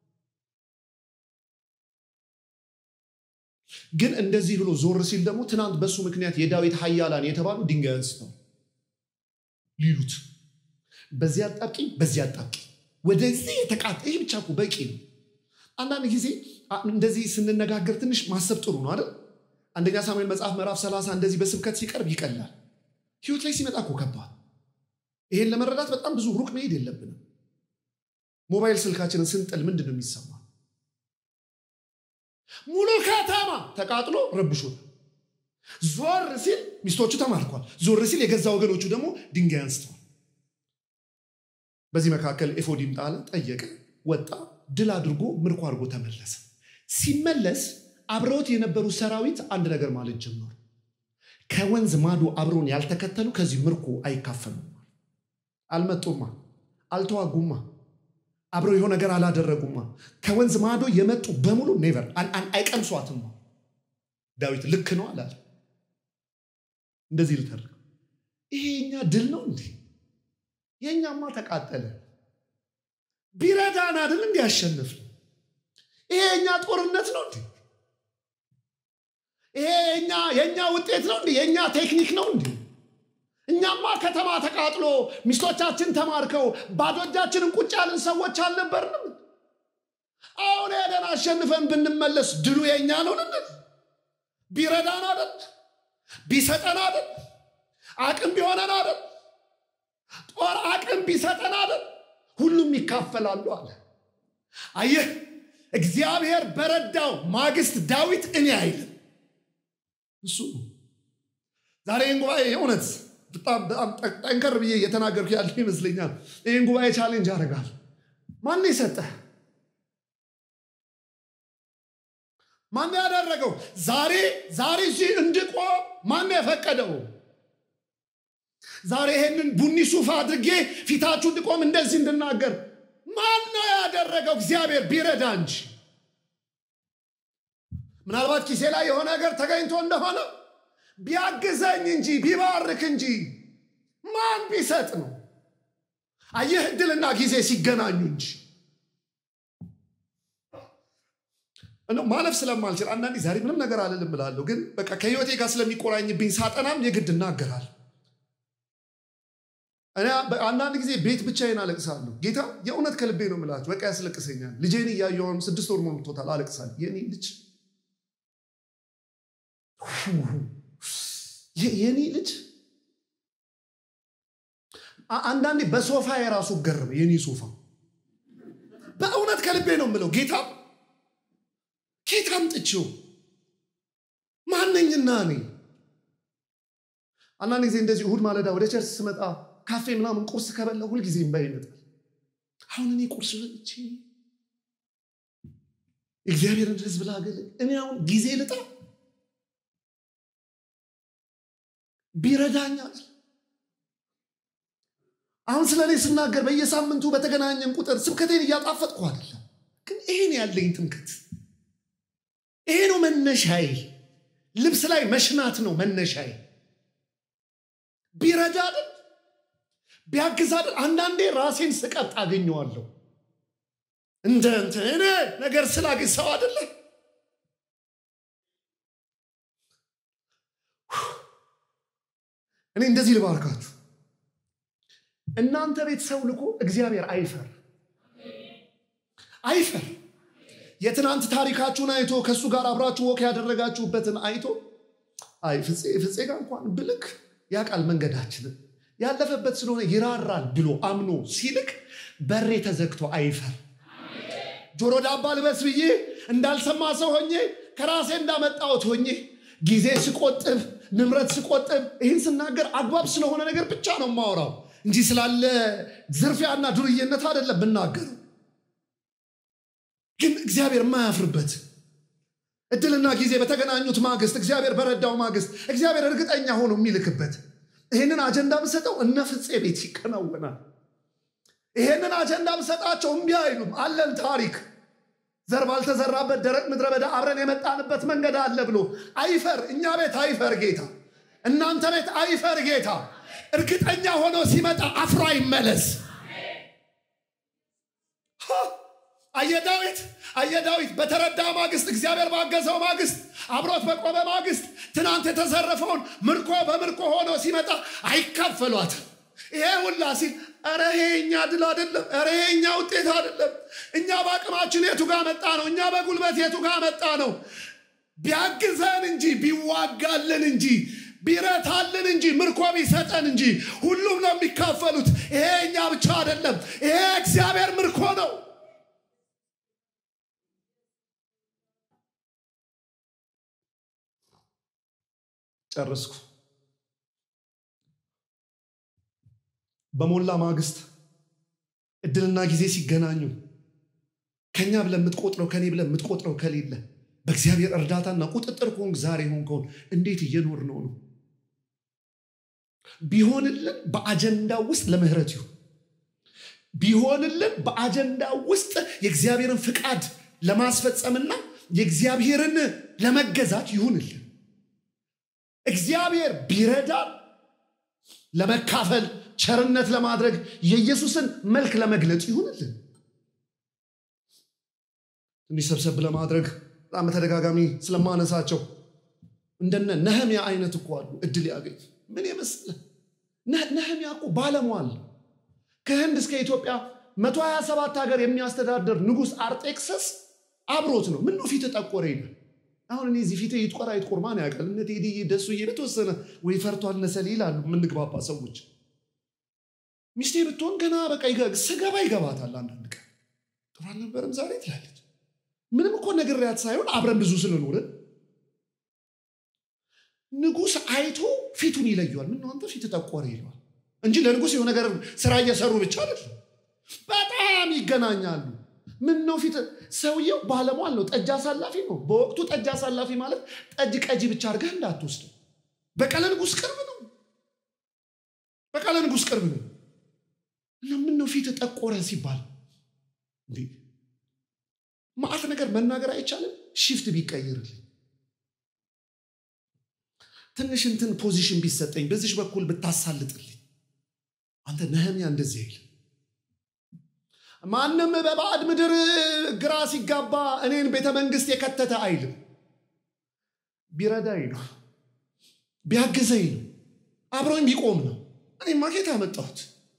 ግን እንደዚህ ብሎ ዞር ሲል ደግሞ ትናንት በሱ ምክንያት የዳዊት ሀያላን የተባሉ ድንጋይ አንስተው ሊሉት በዚህ አጣብቂኝ በዚህ አጣብቂኝ ወደዚህ የተቃጠ ይህ ብቻ እኮ በቂ ነው አንዳንድ ጊዜ እንደዚህ ስንነጋገር ትንሽ ማሰብ ጥሩ ነው አይደል አንደኛ ሳሙኤል መጽሐፍ ምዕራፍ 30 እንደዚህ በስብከት ሲቀርብ ይቀላል ህይወት ላይ ሲመጣ እኮ ከባድ ይሄን ለመረዳት በጣም ብዙ ሩቅ መሄድ የለብንም ሞባይል ስልካችንን ስንጥል ምንድን ነው የሚሰማ ሙሉ ከተማ ተቃጥሎ ረብሾታል ዞር ሲል ሚስቶቹ ተማርኳል ዞር ሲል የገዛ ወገኖቹ ደግሞ ድንጋይ አንስተዋል በዚህ መካከል ኤፎዲም ጣለ ጠየቀ ወጣ ድል አድርጎ ምርኮ አድርጎ ተመለሰ ሲመለስ አብረውት የነበሩ ሰራዊት አንድ ነገር ማለት ጀመሩ ከወንዝ ማዶ አብረውን ያልተከተሉ ከዚህ ምርኮ አይካፈሉም አልመጡማ አልተዋጉማ አብረው የሆነ ነገር አላደረጉማ ከወንዝ ማዶ የመጡ በሙሉ ኔቨር አይቀምሷትማ ዳዊት ልክ ነው አላለ እንደዚህ ልተርክ ይሄ የኛ ድል ነው እንዴ የእኛማ ተቃጠለ ቢረዳን አይደል እንዲ ያሸንፍ ይሄ የእኛ ጦርነት ነው እንዴ ይሄ የእኛ ውጤት ነው እንዴ የእኛ ቴክኒክ ነው እንዴ እኛማ ከተማ ተቃጥሎ ሚስቶቻችን ተማርከው ባዶ እጃችንን ቁጭ ያልን ሰዎች አልነበርንም አሁን ሄደን አሸንፈን ብንመለስ ድሉ የእኛ ነው ልንል ቢረዳን አደል ቢሰጠን አደል አቅም ቢሆነን አደል ጦር አቅም ቢሰጠን አደል ሁሉም ይካፈላሉ አለ አየህ እግዚአብሔር በረዳው ማግስት ዳዊት እኔ አይልም እሱ ዛሬ ጉባኤ እውነት በጣም በጣም ጠንከር ብዬ እየተናገርኩ ያለ ይመስለኛል ይህን ጉባኤ ቻሌንጅ ያደርጋል ማን የሰጠ ማን ያደረገው ዛሬ ዛሬ እዚህ እንድቆም ማን የፈቀደው ዛሬ ይሄንን ቡኒ ሱፍ አድርጌ ፊታችሁ እንድቆም እንደዚህ እንድናገር ማን ነው ያደረገው እግዚአብሔር ቢረዳ እንጂ ምናልባት ኪሴ ላይ የሆነ ነገር ተገኝቶ እንደሆነ ቢያግዘኝ እንጂ ቢባርክ እንጂ ማን ቢሰጥ ነው አየህ እድልና ጊዜ ሲገናኙ እንጂ ማለፍ ስለማልችል አንዳንዴ ዛሬ ምንም ነገር አልልም እላለሁ ግን በቃ ከህይወቴ ጋር ስለሚቆራኝብኝ ሳጠናም የግድ እናገራል አንዳንድ ጊዜ ቤት ብቻዬን አለቅሳለሁ። ጌታ የእውነት ከልቤ ነው የምላችሁ፣ በቃ ያስለቅሰኛል። ልጄን እያየሁም ስድስት ወር ሞልቶታል፣ አለቅሳለሁ። የኔ ልጅ የኔ ልጅ አንዳንዴ በሶፋ የራሱ ገርም የኔ ሶፋ በእውነት ከልቤ ነው የምለው ጌታ ኬት አምጥቼው ማነኝና እኔ አንዳንድ ጊዜ እንደዚህ እሁድ ማለዳ ወደ ቸርች ስመጣ ካፌ ምናምን ቁርስ ከበላ ሁልጊዜ እምባ ይመጣል። አሁን እኔ ቁርስ በልቼ እግዚአብሔርን ሕዝብ ላገለግል እኔ አሁን ጊዜ ልጣ ቢረዳኛል። አሁን ስለ እኔ ስናገር በየሳምንቱ በተገናኘን ቁጥር ስብከቴን እያጣፈጥኩ አይደለም፣ ግን ይሄን ያለኝ ትምክት ይሄ ነው መነሻዬ። ልብስ ላይ መሽናት ነው መነሻዬ። ቢረዳ አይደል ቢያግዝ አይደል አንዳንዴ ራሴን ስቀጥ አገኘዋለሁ። እንደ እንትን እኔ ነገር ስላግዝ ሰው አይደለ እኔ እንደዚህ ልባርካችሁ። እናንተ ቤት ሰው ልኮ እግዚአብሔር አይፈር አይፈር። የትናንት ታሪካችሁን አይቶ ከእሱ ጋር አብራችሁ ወክ ያደረጋችሁበትን አይቶ አይ ፍፄ ፍፄ ጋር እንኳን ብልክ ያውቃል መንገዳችንን ያለፈበት ስለሆነ ይራራል ብሎ አምኖ ሲልክ በሬ ተዘግቶ አይፈር። ጆሮ ዳባ ልበስ ብዬ እንዳልሰማ ሰው ሆኜ ከራሴ እንዳመጣሁት ሆኜ ጊዜ ስቆጥብ ንብረት ስቆጥብ ይህን ስናገር አግባብ ስለሆነ ነገር ብቻ ነው የማወራው እንጂ ስላለ ዝርፊያና ዱርዬነት አይደለም ብናገሩ። ግን እግዚአብሔር የማያፍርበት እድልና ጊዜ በተገናኙት ማግስት እግዚአብሔር በረዳው ማግስት እግዚአብሔር እርግጠኛ ሆኖ የሚልክበት ይህንን አጀንዳ ብሰጠው እነ ፍፄ ቤት ይከናወናል። ይሄንን አጀንዳ ብሰጣቸው እምቢ አይሉም። አለን ታሪክ ዘር ባልተዘራበት ደረቅ ምድረ በዳ አብረን የመጣንበት መንገድ አለ ብሎ አይፈር። እኛ ቤት አይፈር ጌታ፣ እናንተ ቤት አይፈር ጌታ። እርግጠኛ ሆኖ ሲመጣ አፍሮ አይመለስ። አየዳዊት አየዳዊት በተረዳ ማግስት እግዚአብሔር ባገዘው ማግስት አብሮት በቆመ ማግስት ትናንት የተዘረፈውን ምርኮ በምርኮ ሆኖ ሲመጣ አይካፈሏትም። ይሄ ሁላ ሲል ኧረ ይሄ እኛ ድል አይደለም፣ ኧረ ይሄ እኛ ውጤት አይደለም። እኛ በአቅማችን የቱ ጋር መጣ ነው? እኛ በጉልበት የቱ ጋር መጣ ነው? ቢያግዘን እንጂ ቢዋጋልን እንጂ ቢረታልን እንጂ ምርኮ ቢሰጠን እንጂ ሁሉም ነው የሚካፈሉት። ይሄ እኛ ብቻ አይደለም፣ ይሄ እግዚአብሔር ምርኮ ነው። ጨረስኩ። በሞላ ማግስት እድልና ጊዜ ሲገናኙ ከኛ ብለህ የምትቆጥረው ከኔ ብለህ የምትቆጥረው ከሌለ በእግዚአብሔር እርዳታና ቁጥጥር ከሆንክ ዛሬ ሆንከውን እንዴት እየኖር ነው ነው ቢሆንልን በአጀንዳ ውስጥ ለምህረት ይሁን ቢሆንልን በአጀንዳ ውስጥ የእግዚአብሔርን ፍቃድ ለማስፈጸምና የእግዚአብሔርን ለመገዛት ይሁንልን እግዚአብሔር ቢረዳን ለመካፈል ቸርነት ለማድረግ የኢየሱስን መልክ ለመግለጽ ይሁንልን። ትንሽ ሰብሰብ ለማድረግ በጣም በተደጋጋሚ ስለማነሳቸው እንደነ ነህሚያ አይነት እኮ አሉ እድል ያገኝ ምን የመሰለ ነህሚያ እኮ ባለሟል ከህንድ እስከ ኢትዮጵያ 127 ሀገር የሚያስተዳድር ንጉሥ አርጤክሰስ አብሮት ነው። ምን ነው ፊት ጠቆረ ይላል። አሁን እኔ እዚህ ፊት ይጥቆር አይጥቆር ማን ያውቃል? እነ ቴዲዬ ደሱዬ በተወሰነ ወይ ፈርቷል ነሰል ይላሉ የምንግባባ ሰዎች። ሚስቴ ብትሆን ገና በቃ ስገባ ይገባታል። አንዳንድ ቀን ጥሩ አልነበረም ዛሬ ትላለች። ምንም እኮ ነግሬያት ሳይሆን አብረን ብዙ ስለኖርን ንጉሥ አይቶ ፊቱን ይለየዋል። ምን አንተ ፊት ጠቆረ ይለዋል እንጂ ለንጉሥ የሆነ ነገር ስራ እየሰሩ ብቻ አይደለም፣ በጣም ይገናኛሉ። ምን ነው ፊት ሰውየው ባለሟል ነው፣ ጠጅ አሳላፊ ነው። በወቅቱ ጠጅ አሳላፊ ማለት ጠጅ ቀጂ ብቻ አድርገህ እንዳትወስደው። በቀለ ንጉሥ ቅርብ ነው፣ በቀለ ንጉሥ ቅርብ ነው። እና ምን ነው ፊት ጠቆረ ሲባል ማአት ነገር መናገር አይቻልም። ሽፍት ቢቀይርልኝ ትንሽ እንትን ፖዚሽን ቢሰጠኝ በዚች በኩል ብታሳልጥልኝ። አንተ ነህምያ እንደዚህ አይል ማንም በባዕድ ምድር ግራ ሲጋባ እኔን ቤተ መንግስት የከተተ አይልም። ቢረዳኝ ነው፣ ቢያግዘኝ ነው፣ አብሮኝ ቢቆም ነው። እኔማ ኬት አመጣሁት?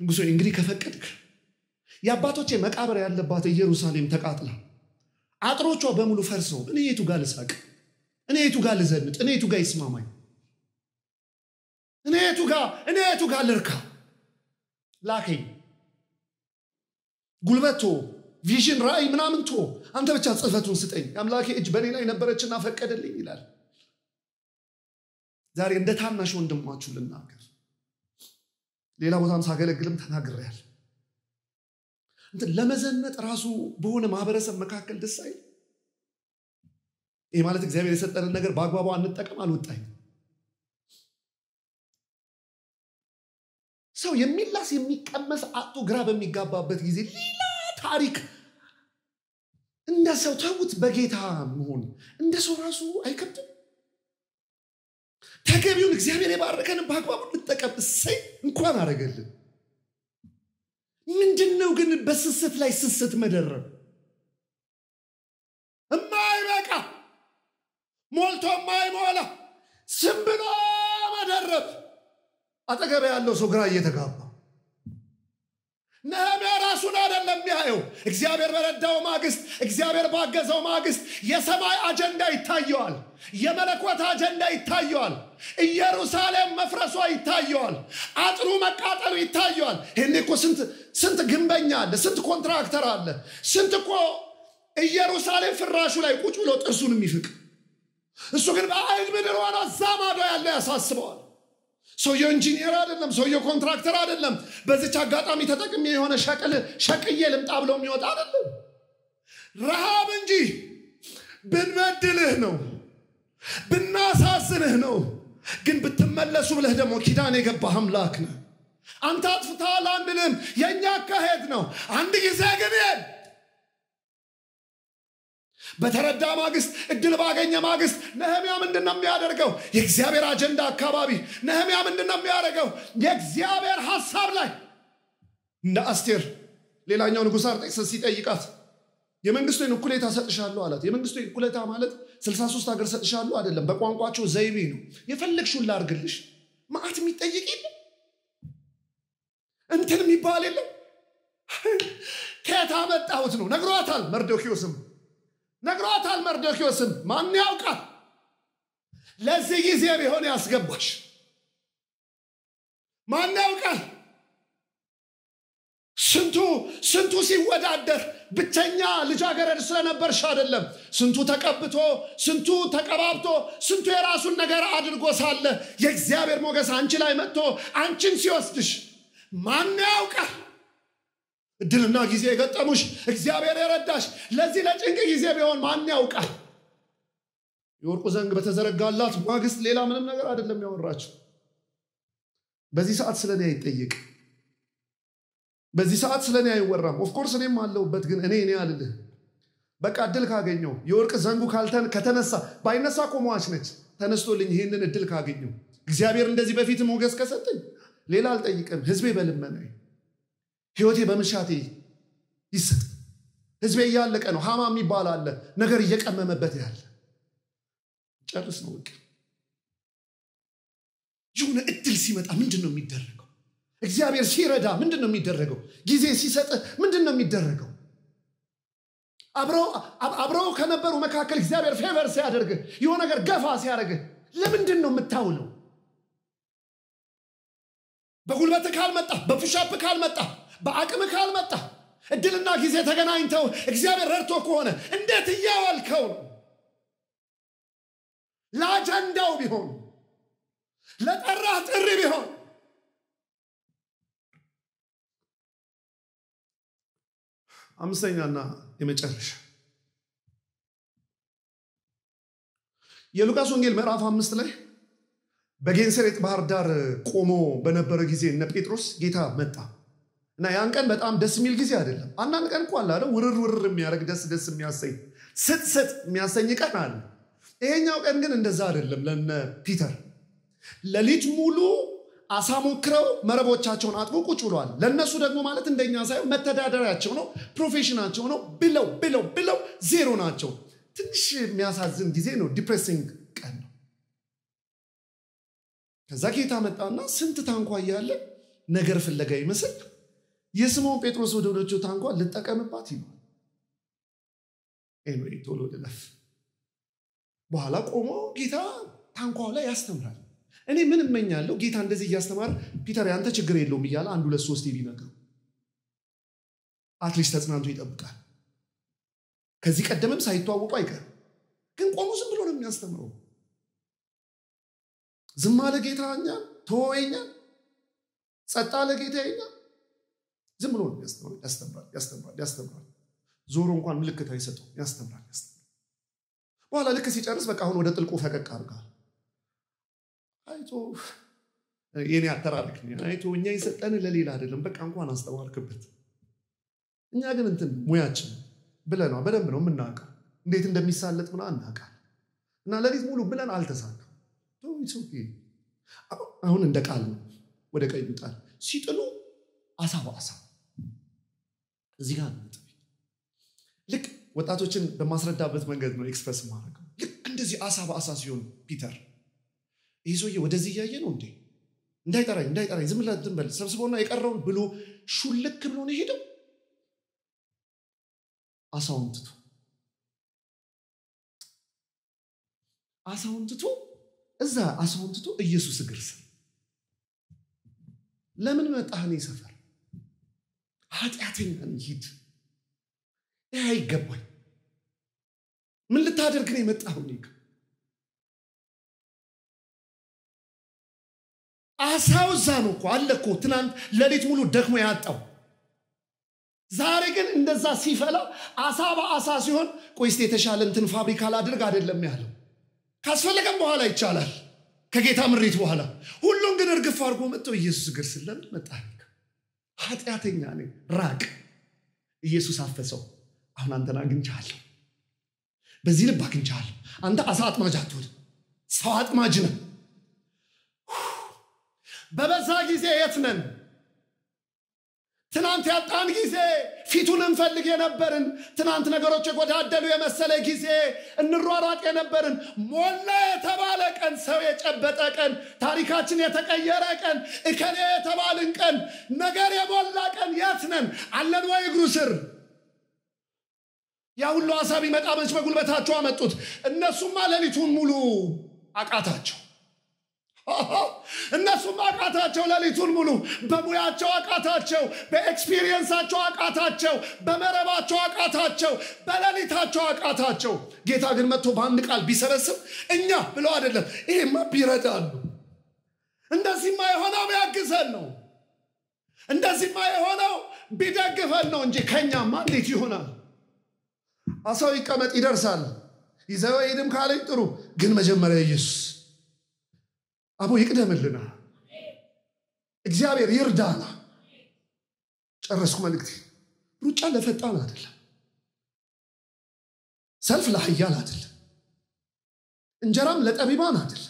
ንጉሶ እንግዲህ ከፈቀድክ የአባቶቼ መቃብር ያለባት ኢየሩሳሌም ተቃጥላ አጥሮቿ በሙሉ ፈርሰው እኔ የቱ ጋር ልሳቅ? እኔ የቱ ጋር ልዘንጥ? እኔ የቱ ጋር ይስማማኝ? እኔ የቱ ጋር እኔ የቱ ጋር ልርካ? ላከኝ። ጉልበቶ ቪዥን ራእይ ምናምን ቶ አንተ ብቻ ጽሕፈቱን ስጠኝ። የአምላኬ እጅ በእኔ ላይ ነበረችና ፈቀደልኝ ይላል። ዛሬ እንደ ታናሽ ወንድማችሁ ልናገር። ሌላ ቦታም ሳገለግልም ተናግሬያለሁ። እንትን ለመዘነጥ ራሱ በሆነ ማህበረሰብ መካከል ደስ አይል። ይህ ማለት እግዚአብሔር የሰጠንን ነገር በአግባቡ አንጠቀም አልወጣኝ። ሰው የሚላስ የሚቀመስ አጡ ግራ በሚጋባበት ጊዜ ሌላ ታሪክ እንደ ሰው ተዉት። በጌታ መሆን እንደ ሰው ራሱ አይከብድም። ተገቢውን እግዚአብሔር የባረከንን በአግባቡ እንጠቀም። እሰይ እንኳን አደረገልን። ምንድን ነው ግን በስስት ላይ ስስት መደረብ? እማይበቃ ሞልቶ የማይሞላ ስም ብሎ መደረብ። አጠገብ ያለው ሰው ግራ እየተጋባ ነህምያ ራሱን አይደለም የሚያየው። እግዚአብሔር በረዳው ማግስት፣ እግዚአብሔር ባገዘው ማግስት የሰማይ አጀንዳ ይታየዋል። የመለኮት አጀንዳ ይታየዋል። ኢየሩሳሌም መፍረሷ ይታየዋል። አጥሩ መቃጠሉ ይታየዋል። ይህኔ እኮ ስንት ግንበኛ አለ፣ ስንት ኮንትራክተር አለ፣ ስንት እኮ ኢየሩሳሌም ፍራሹ ላይ ቁጭ ብሎ ጥርሱን የሚፍቅ እሱ ግን በአይል ምድር ሆኖ እዛ ማዶ ያለ ያሳስበዋል። ሰውየው ኢንጂኒየር አይደለም፣ ሰውየው ኮንትራክተር አይደለም። በዚች አጋጣሚ ተጠቅሜ የሆነ ሸቅል ሸቅዬ ልምጣ ብሎ የሚወጣ አይደለም። ረሃብ እንጂ ብንበድልህ ነው ብናሳዝንህ ነው። ግን ብትመለሱ ብለህ ደግሞ ኪዳን የገባህ አምላክ ነህ። አንተ አጥፍተሃል አንልም፣ የእኛ አካሄድ ነው። አንድ ጊዜ ግን በተረዳ ማግስት እድል ባገኘ ማግስት ነህሚያ ምንድን ነው የሚያደርገው? የእግዚአብሔር አጀንዳ አካባቢ ነህሚያ ምንድን ነው የሚያደርገው? የእግዚአብሔር ሀሳብ ላይ እንደ አስቴር ሌላኛው ንጉሥ አርጤክስስ ሲጠይቃት የመንግስቱን እኩሌታ ሰጥሻለሁ አላት። የመንግስቱ እኩሌታ ማለት 63 ሀገር ሰጥሻለሁ አይደለም። በቋንቋቸው ዘይቤ ነው። የፈለግሽውን ላርግልሽ። ማዕት የሚጠይቅ የለም እንትን የሚባል የለም። ከየት አመጣሁት ነው ነግሯታል። መርዶኪዎስም ነግሯታል። መርዶኪዎስም ማን ያውቃል ለዚህ ጊዜ ቢሆን ያስገባሽ ማን ያውቃል ስንቱ ስንቱ ሲወዳደር ብቸኛ ልጃገረድ ስለነበርሽ አይደለም። ስንቱ ተቀብቶ ስንቱ ተቀባብቶ ስንቱ የራሱን ነገር አድርጎ ሳለ የእግዚአብሔር ሞገስ አንቺ ላይ መጥቶ አንቺን ሲወስድሽ ማን ያውቃል? እድልና ጊዜ የገጠሙሽ እግዚአብሔር የረዳሽ ለዚህ ለጭንቅ ጊዜ ቢሆን ማን ያውቃል? የወርቁ ዘንግ በተዘረጋላት ማግስት ሌላ ምንም ነገር አይደለም ያወራችው። በዚህ ሰዓት ስለ እኔ አይጠየቅ በዚህ ሰዓት ስለ እኔ አይወራም። ኦፍኮርስ እኔም አለሁበት፣ ግን እኔ እኔ አልልህ። በቃ እድል ካገኘው የወርቅ ዘንጉ ከተነሳ ባይነሳ ቆመዋች ነች። ተነስቶልኝ ይህንን እድል ካገኘው እግዚአብሔር እንደዚህ በፊት ሞገስ ከሰጠኝ ሌላ አልጠይቅም። ህዝቤ በልመና ህይወቴ በምሻቴ ይሰጥ። ህዝቤ እያለቀ ነው። ሀማ የሚባል አለ ነገር እየቀመመበት ያለ ጨርስ ነው በቃ። የሆነ እድል ሲመጣ ምንድን ነው የሚደረገው? እግዚአብሔር ሲረዳ ምንድን ነው የሚደረገው? ጊዜ ሲሰጥህ ምንድን ነው የሚደረገው? አብረው ከነበሩ መካከል እግዚአብሔር ፌቨር ሲያደርግህ የሆነ ነገር ገፋ ሲያደርግህ ለምንድን ነው የምታውለው? በጉልበት ካልመጣ፣ በፑሻፕ ካልመጣ፣ በአቅም ካልመጣ፣ እድልና ጊዜ ተገናኝተው እግዚአብሔር ረድቶ ከሆነ እንዴት እያዋልከው ነው? ለአጀንዳው ቢሆን ለጠራህ ጥሪ ቢሆን አምስተኛና የመጨረሻ የሉቃስ ወንጌል ምዕራፍ አምስት ላይ በጌንሰሬጥ ባህር ዳር ቆሞ በነበረ ጊዜ እነ ጴጥሮስ ጌታ መጣ እና ያን ቀን በጣም ደስ የሚል ጊዜ አይደለም። አንዳንድ ቀን እኮ አለ ውርር ውርር የሚያደርግ ደስ ደስ የሚያሰኝ ስጥ ስጥ የሚያሰኝ ቀን አለ። ይሄኛው ቀን ግን እንደዛ አይደለም። ለነ ፒተር ሌሊት ሙሉ አሳ ሞክረው መረቦቻቸውን አጥቦ ቁጭ ብለዋል። ለእነሱ ደግሞ ማለት እንደኛ ሳይሆን መተዳደሪያቸው ነው፣ ፕሮፌሽናቸው ነው። ብለው ብለው ብለው ዜሮ ናቸው። ትንሽ የሚያሳዝን ጊዜ ነው። ዲፕሬሲንግ ቀን ነው። ከዛ ጌታ መጣና ስንት ታንኳ እያለ ነገር ፍለጋ ይመስል የስምዖን ጴጥሮስ ወደ ሆነችው ታንኳ ልጠቀምባት ይሏል። ኤንዌይ ቶሎ ልለፍ። በኋላ ቆሞ ጌታ ታንኳው ላይ ያስተምራል። እኔ ምን እመኛለሁ ጌታ እንደዚህ እያስተማረ ፒተር ያንተ ችግር የለውም እያለ አንድ ሁለት ሶስት ቢነግረው አትሊስት ተጽናንቶ ይጠብቃል። ከዚህ ቀደምም ሳይተዋወቁ አይቀርም። ግን ቆሞ ዝም ብሎ ነው የሚያስተምረው። ዝም አለ ጌታ እኛን ተወኛል፣ ጸጥ አለ ጌታ እኛን ዝም ብሎ ነው ያስተምራል፣ ያስተምራል፣ ያስተምራል፣ ያስተምራል። ዞሮ እንኳን ምልክት አይሰጠው፣ ያስተምራል፣ ያስተምራል። በኋላ ልክ ሲጨርስ በቃ አሁን ወደ ጥልቁ ፈቀቅ አድርጋል። አይቶ የኔ አተራረክ አይቶ እኛ የሰጠን ለሌላ አይደለም፣ በቃ እንኳን አስተማርክበት። እኛ ግን እንትን ሙያችን ብለና በደንብ ነው የምናውቀው፣ እንዴት እንደሚሳለጥ ምና እናውቃል። እና ሌሊት ሙሉ ብለን አልተሳካም። አሁን እንደ ቃል ነው ወደ ቀዩ ጣል ሲጥሉ አሳ በአሳ እዚህ ጋር ነው ልክ ወጣቶችን በማስረዳበት መንገድ ነው ኤክስፕረስ ማድረገው። ልክ እንደዚህ አሳ በአሳ ሲሆን ፒተር ይህ ሰውዬ ወደዚህ እያየ ነው እንዴ እንዳይጠራኝ እንዳይጠራኝ ዝም ብለህ እንትን በል ሰብስቦና የቀረውን ብሎ ሹልክ ብሎ ነው የሄደው። አሳውን ትቶ አሳውን ትቶ እዛ አሳውን ትቶ ኢየሱስ እግር ስር ለምን መጣህ እኔ ሰፈር ኃጢአተኛ ነኝ ሂድ ይህ አይገባኝ ምን ልታደርግ ነው የመጣሁ እኔ ጋ አሳው እዛ ነው እኮ አለ እኮ ትናንት ሌሊት ሙሉ ደክሞ ያጣው ዛሬ ግን እንደዛ ሲፈላ አሳ በአሳ ሲሆን ቆይስት የተሻለ እንትን ፋብሪካ ላድርግ አይደለም ያለው ካስፈለገም በኋላ ይቻላል ከጌታ ምሪት በኋላ ሁሉም ግን እርግፍ አድርጎ መጥተው ኢየሱስ እግር ስር ለምን መጣ ኃጢአተኛ ነኝ ራቅ ኢየሱስ አፈሰው አሁን አንተን አግኝቻለሁ በዚህ ልብ አግኝቻለሁ አንተ አሳ አጥማጅ አትሆን ሰው አጥማጅ ነህ በበዛ ጊዜ የት ነን ትናንት ያጣን ጊዜ ፊቱን እንፈልግ የነበርን ትናንት ነገሮች የጎዳደሉ የመሰለ ጊዜ እንሯሯጥ የነበርን ሞላ የተባለ ቀን ሰው የጨበጠ ቀን ታሪካችን የተቀየረ ቀን እከሌ የተባልን ቀን ነገር የሞላ ቀን የት ነን አለን ወይ እግሩ ስር ያ ሁሉ ሀሳብ ይመጣ መች በጉልበታቸው አመጡት እነሱማ ሌሊቱን ሙሉ አቃታቸው እነሱም አቃታቸው ሌሊቱን ሙሉ በሙያቸው አቃታቸው በኤክስፒሪየንሳቸው አቃታቸው በመረባቸው አቃታቸው በሌሊታቸው አቃታቸው ጌታ ግን መጥቶ በአንድ ቃል ቢሰበስብ እኛ ብለው አይደለም ይሄማ ቢረዳሉ እንደዚህማ የሆነው ቢያግዘን ነው እንደዚህማ የሆነው ቢደግፈን ነው እንጂ ከኛማ እንዴት ይሆናል አሳው ይቀመጥ ይደርሳል ይዘው ሄድም ካለኝ ጥሩ ግን መጀመሪያ ኢየሱስ አቦ ይቅደምልና እግዚአብሔር ይርዳና ጨረስኩ መልእክቴ ሩጫ ለፈጣን አይደለም ሰልፍ ለሀያል አይደለም እንጀራም ለጠቢባን አይደለም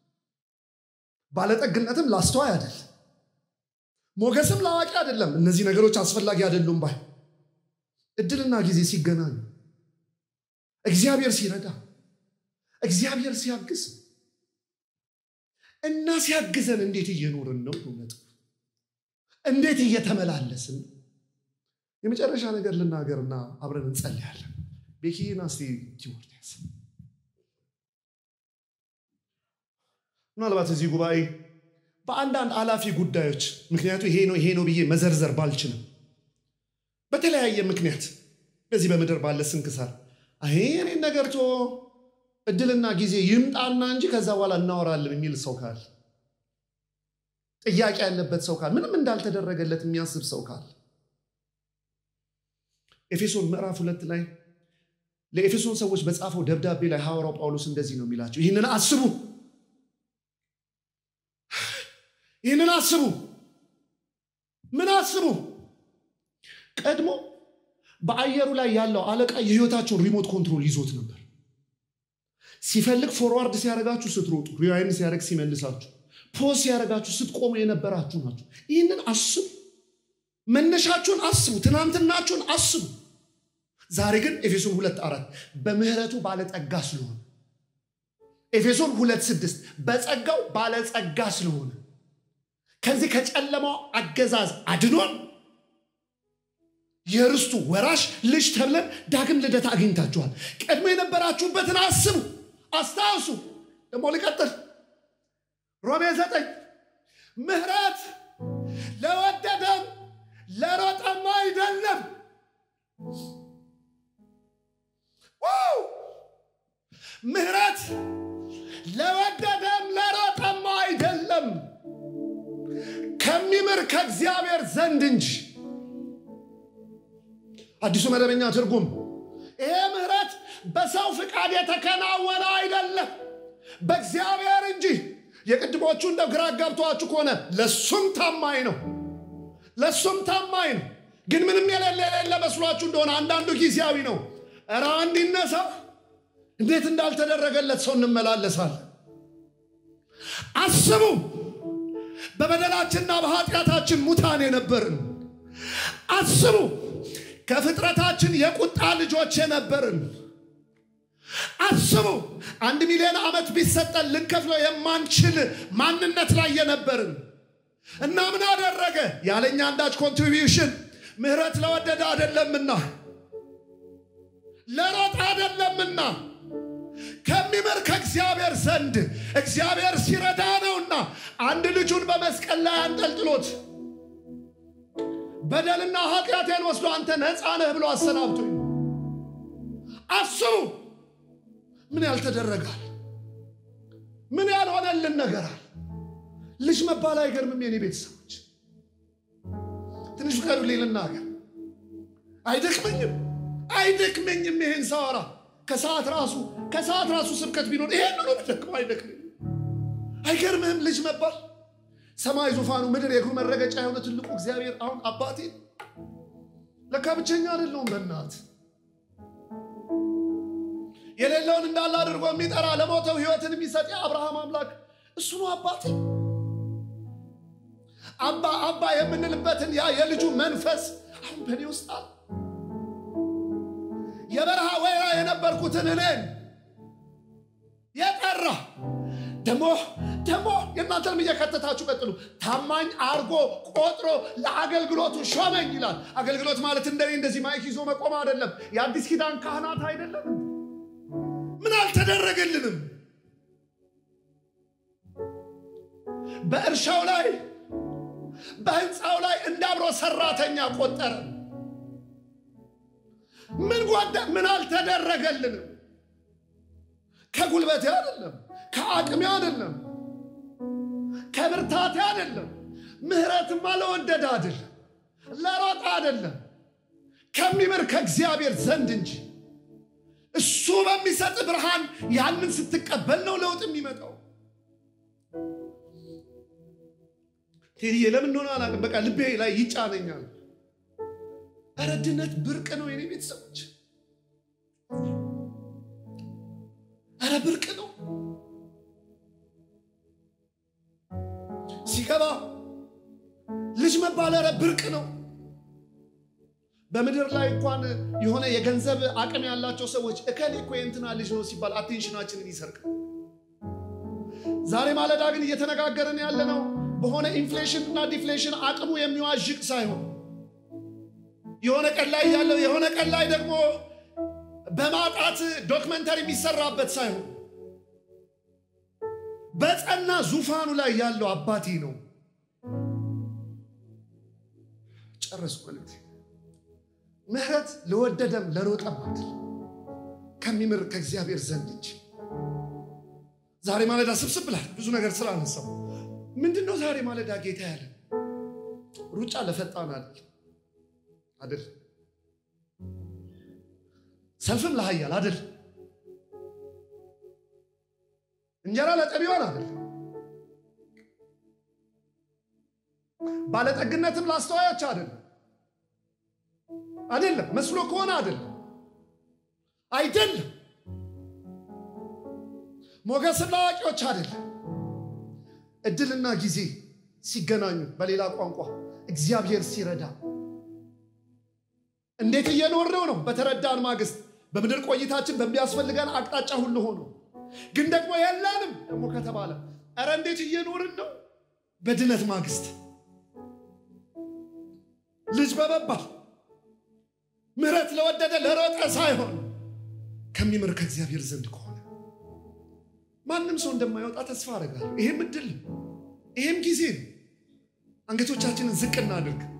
ባለጠግነትም ላስተዋይ አይደለም ሞገስም ለአዋቂ አይደለም እነዚህ ነገሮች አስፈላጊ አይደሉም ባይ እድልና ጊዜ ሲገናኙ እግዚአብሔር ሲረዳ እግዚአብሔር ሲያግዝ እና ሲያግዘን እንዴት እየኖርን ነው እውነት እንዴት እየተመላለስን የመጨረሻ ነገር ልናገርና አብረን እንጸልያለን ቤኪና እስቲ ቲሞቴዎስ ምናልባት እዚህ ጉባኤ በአንዳንድ አላፊ ጉዳዮች ምክንያቱ ይሄ ነው ይሄ ነው ብዬ መዘርዘር ባልችልም በተለያየ ምክንያት በዚህ በምድር ባለ ስንክሳር ይሄ እኔን ነገር ቶ እድልና ጊዜ ይምጣና እንጂ ከዛ በኋላ እናወራለን የሚል ሰው ካል ጥያቄ ያለበት ሰው ካል ምንም እንዳልተደረገለት የሚያስብ ሰው ካል ኤፌሶን ምዕራፍ ሁለት ላይ ለኤፌሶን ሰዎች በጻፈው ደብዳቤ ላይ ሐዋርያው ጳውሎስ እንደዚህ ነው የሚላቸው ይህንን አስቡ ይህንን አስቡ ምን አስቡ ቀድሞ በአየሩ ላይ ያለው አለቃ የህይወታቸውን ሪሞት ኮንትሮል ይዞት ነበር ሲፈልግ ፎርዋርድ ሲያደረጋችሁ ስትሮጡ ሪዋይን ሲያደረግ ሲመልሳችሁ ፖዝ ሲያደረጋችሁ ስትቆሙ የነበራችሁ ናቸው ይህንን አስቡ መነሻችሁን አስቡ ትናንትናችሁን አስቡ ዛሬ ግን ኤፌሶን ሁለት አራት በምህረቱ ባለጸጋ ስለሆነ ኤፌሶን ሁለት ስድስት በጸጋው ባለጸጋ ስለሆነ ከዚህ ከጨለማው አገዛዝ አድኖን የርስቱ ወራሽ ልጅ ተብለን ዳግም ልደት አግኝታችኋል። ቀድሞ የነበራችሁበትን አስቡ፣ አስታውሱ። ደግሞ ልቀጥል። ሮሜ ዘጠኝ ምሕረት ለወደደም ለሮጠም አይደለም። ዋው! ምሕረት ለወደደም ለሮጠም አይደለም ከሚምር ከእግዚአብሔር ዘንድ እንጂ። አዲሱ መደበኛ ትርጉም ይሄ ምሕረት በሰው ፍቃድ የተከናወነ አይደለም በእግዚአብሔር እንጂ። የቅድሞቹ እንደ ግራ ገብቷችሁ ከሆነ ለሱም ታማኝ ነው፣ ለሱም ታማኝ ነው። ግን ምንም የሌለ የሌለ መስሏችሁ እንደሆነ አንዳንዱ ጊዜያዊ ነው። እረ አንድ ይነሳ። እንዴት እንዳልተደረገለት ሰው እንመላለሳለን። አስቡ። በበደላችንና በኃጢአታችን ሙታን የነበርን አስቡ። ከፍጥረታችን የቁጣ ልጆች የነበርን አስቡ። አንድ ሚሊዮን ዓመት ቢሰጠን ልንከፍለው የማንችል ማንነት ላይ የነበርን እና ምን አደረገ? ያለኛ አንዳች ኮንትሪቢዩሽን ምሕረት ለወደደ አይደለምና ለሮጥ አይደለምና ከሚምር ከእግዚአብሔር ዘንድ እግዚአብሔር ሲረዳ ነውና አንድ ልጁን በመስቀል ላይ አንጠልጥሎት በደልና ኃጢአቴን ወስዶ አንተ ነፃ ነህ ብሎ አሰናብቶኝ። አስቡ። ምን ያልተደረጋል? ምን ያልሆነልን ነገራል? ልጅ መባል አይገርምም? የኔ ቤተሰቦች ትንሽ ፍቀዱልኝ ልናገር። አይደክመኝም አይደክመኝም ይሄን ሳወራ ከሰዓት ራሱ ከሰዓት ራሱ ስብከት ቢኖር ይሄን ነው ብደክመው አይደክመኝም። አይገርምህም? ልጅ መባል ሰማይ ዙፋኑ ምድር የእግሩ መረገጫ የሆነ ትልቁ እግዚአብሔር አሁን አባቴ ለካ ብቸኛ አይደለሁም። በእናት የሌለውን እንዳለ አድርጎ የሚጠራ ለሞተው ሕይወትን የሚሰጥ የአብርሃም አምላክ እሱ ነው አባቴ። አባ አባ የምንልበትን ያ የልጁ መንፈስ አሁን በእኔ ውስጥ አለ። የበረሃ ወይራ የነበርኩትን እኔን የጠራ ደሞ ደሞ የእናንተንም እየከተታችሁ ቀጥሉ። ታማኝ አርጎ ቆጥሮ ለአገልግሎቱ ሾመኝ ይላል። አገልግሎት ማለት እንደኔ እንደዚህ ማይክ ይዞ መቆም አይደለም። የአዲስ ኪዳን ካህናት አይደለም። ምን አልተደረገልንም? በእርሻው ላይ በህንፃው ላይ እንዳብሮ ሰራተኛ ቆጠረ። ምን ጓዳ ምን አልተደረገልንም? ከጉልበቴ አይደለም፣ ከአቅሜ አይደለም፣ ከብርታቴ አይደለም። ምህረትማ ለወደደ አይደለም፣ ለሮጣ አይደለም፣ ከሚምር ከእግዚአብሔር ዘንድ እንጂ። እሱ በሚሰጥ ብርሃን ያንን ስትቀበል ነው ለውጥ የሚመጣው። ቴዲዬ ለምን እንደሆነ አላውቅም፣ በቃ ልቤ ላይ ይጫነኛል። ኧረ ድነት ብርቅ ነው የኔ ቤተሰቦች፣ ኧረ ብርቅ ነው። ሲገባ ልጅ መባል ኧረ ብርቅ ነው። በምድር ላይ እንኳን የሆነ የገንዘብ አቅም ያላቸው ሰዎች እከሌ እኮ የእንትና ልጅ ነው ሲባል አቴንሽናችንን ይሰርቃል። ዛሬ ማለዳ ግን እየተነጋገርን ያለ ነው በሆነ ኢንፍሌሽን እና ዲፍሌሽን አቅሙ የሚዋዥቅ ሳይሆን የሆነ ቀን ላይ ያለው የሆነ ቀን ላይ ደግሞ በማጣት ዶክመንተሪ የሚሰራበት ሳይሆን በጸና ዙፋኑ ላይ ያለው አባቴ ነው። ጨረስኩ መልእክቴ። ምህረት ለወደደም ለሮጠም አይደል ከሚምር ከእግዚአብሔር ዘንድ እንጂ። ዛሬ ማለዳ ስብስብ ብላል ብዙ ነገር ስላነሳው ምንድን ነው ዛሬ ማለዳ ጌታ ያለ ሩጫ ለፈጣን አይደል አይደል ሰልፍም ለሀያል አይደል እንጀራ ለጠቢዋን አይደል ባለጠግነትም ላስተዋዮች አይደለም አይደለም መስሎ ከሆነ አይደለም አይደለም ሞገስም ለአዋቂዎች አይደለም እድልና ጊዜ ሲገናኙ በሌላ ቋንቋ እግዚአብሔር ሲረዳ እንዴት እየኖርነው ነው በተረዳን ማግስት በምድር ቆይታችን በሚያስፈልገን አቅጣጫ ሁሉ ሆኖ ግን ደግሞ የለንም ደግሞ ከተባለ እረ እንዴት እየኖርን ነው በድነት ማግስት ልጅ በመባል ምሕረት ለወደደ ለሮጠ ሳይሆን ከሚምር ከእግዚአብሔር ዘንድ ከሆነ ማንም ሰው እንደማይወጣ ተስፋ አደርጋለሁ። ይሄም እድል ይሄም ጊዜ ነው። አንገቶቻችንን ዝቅ እናድርግ።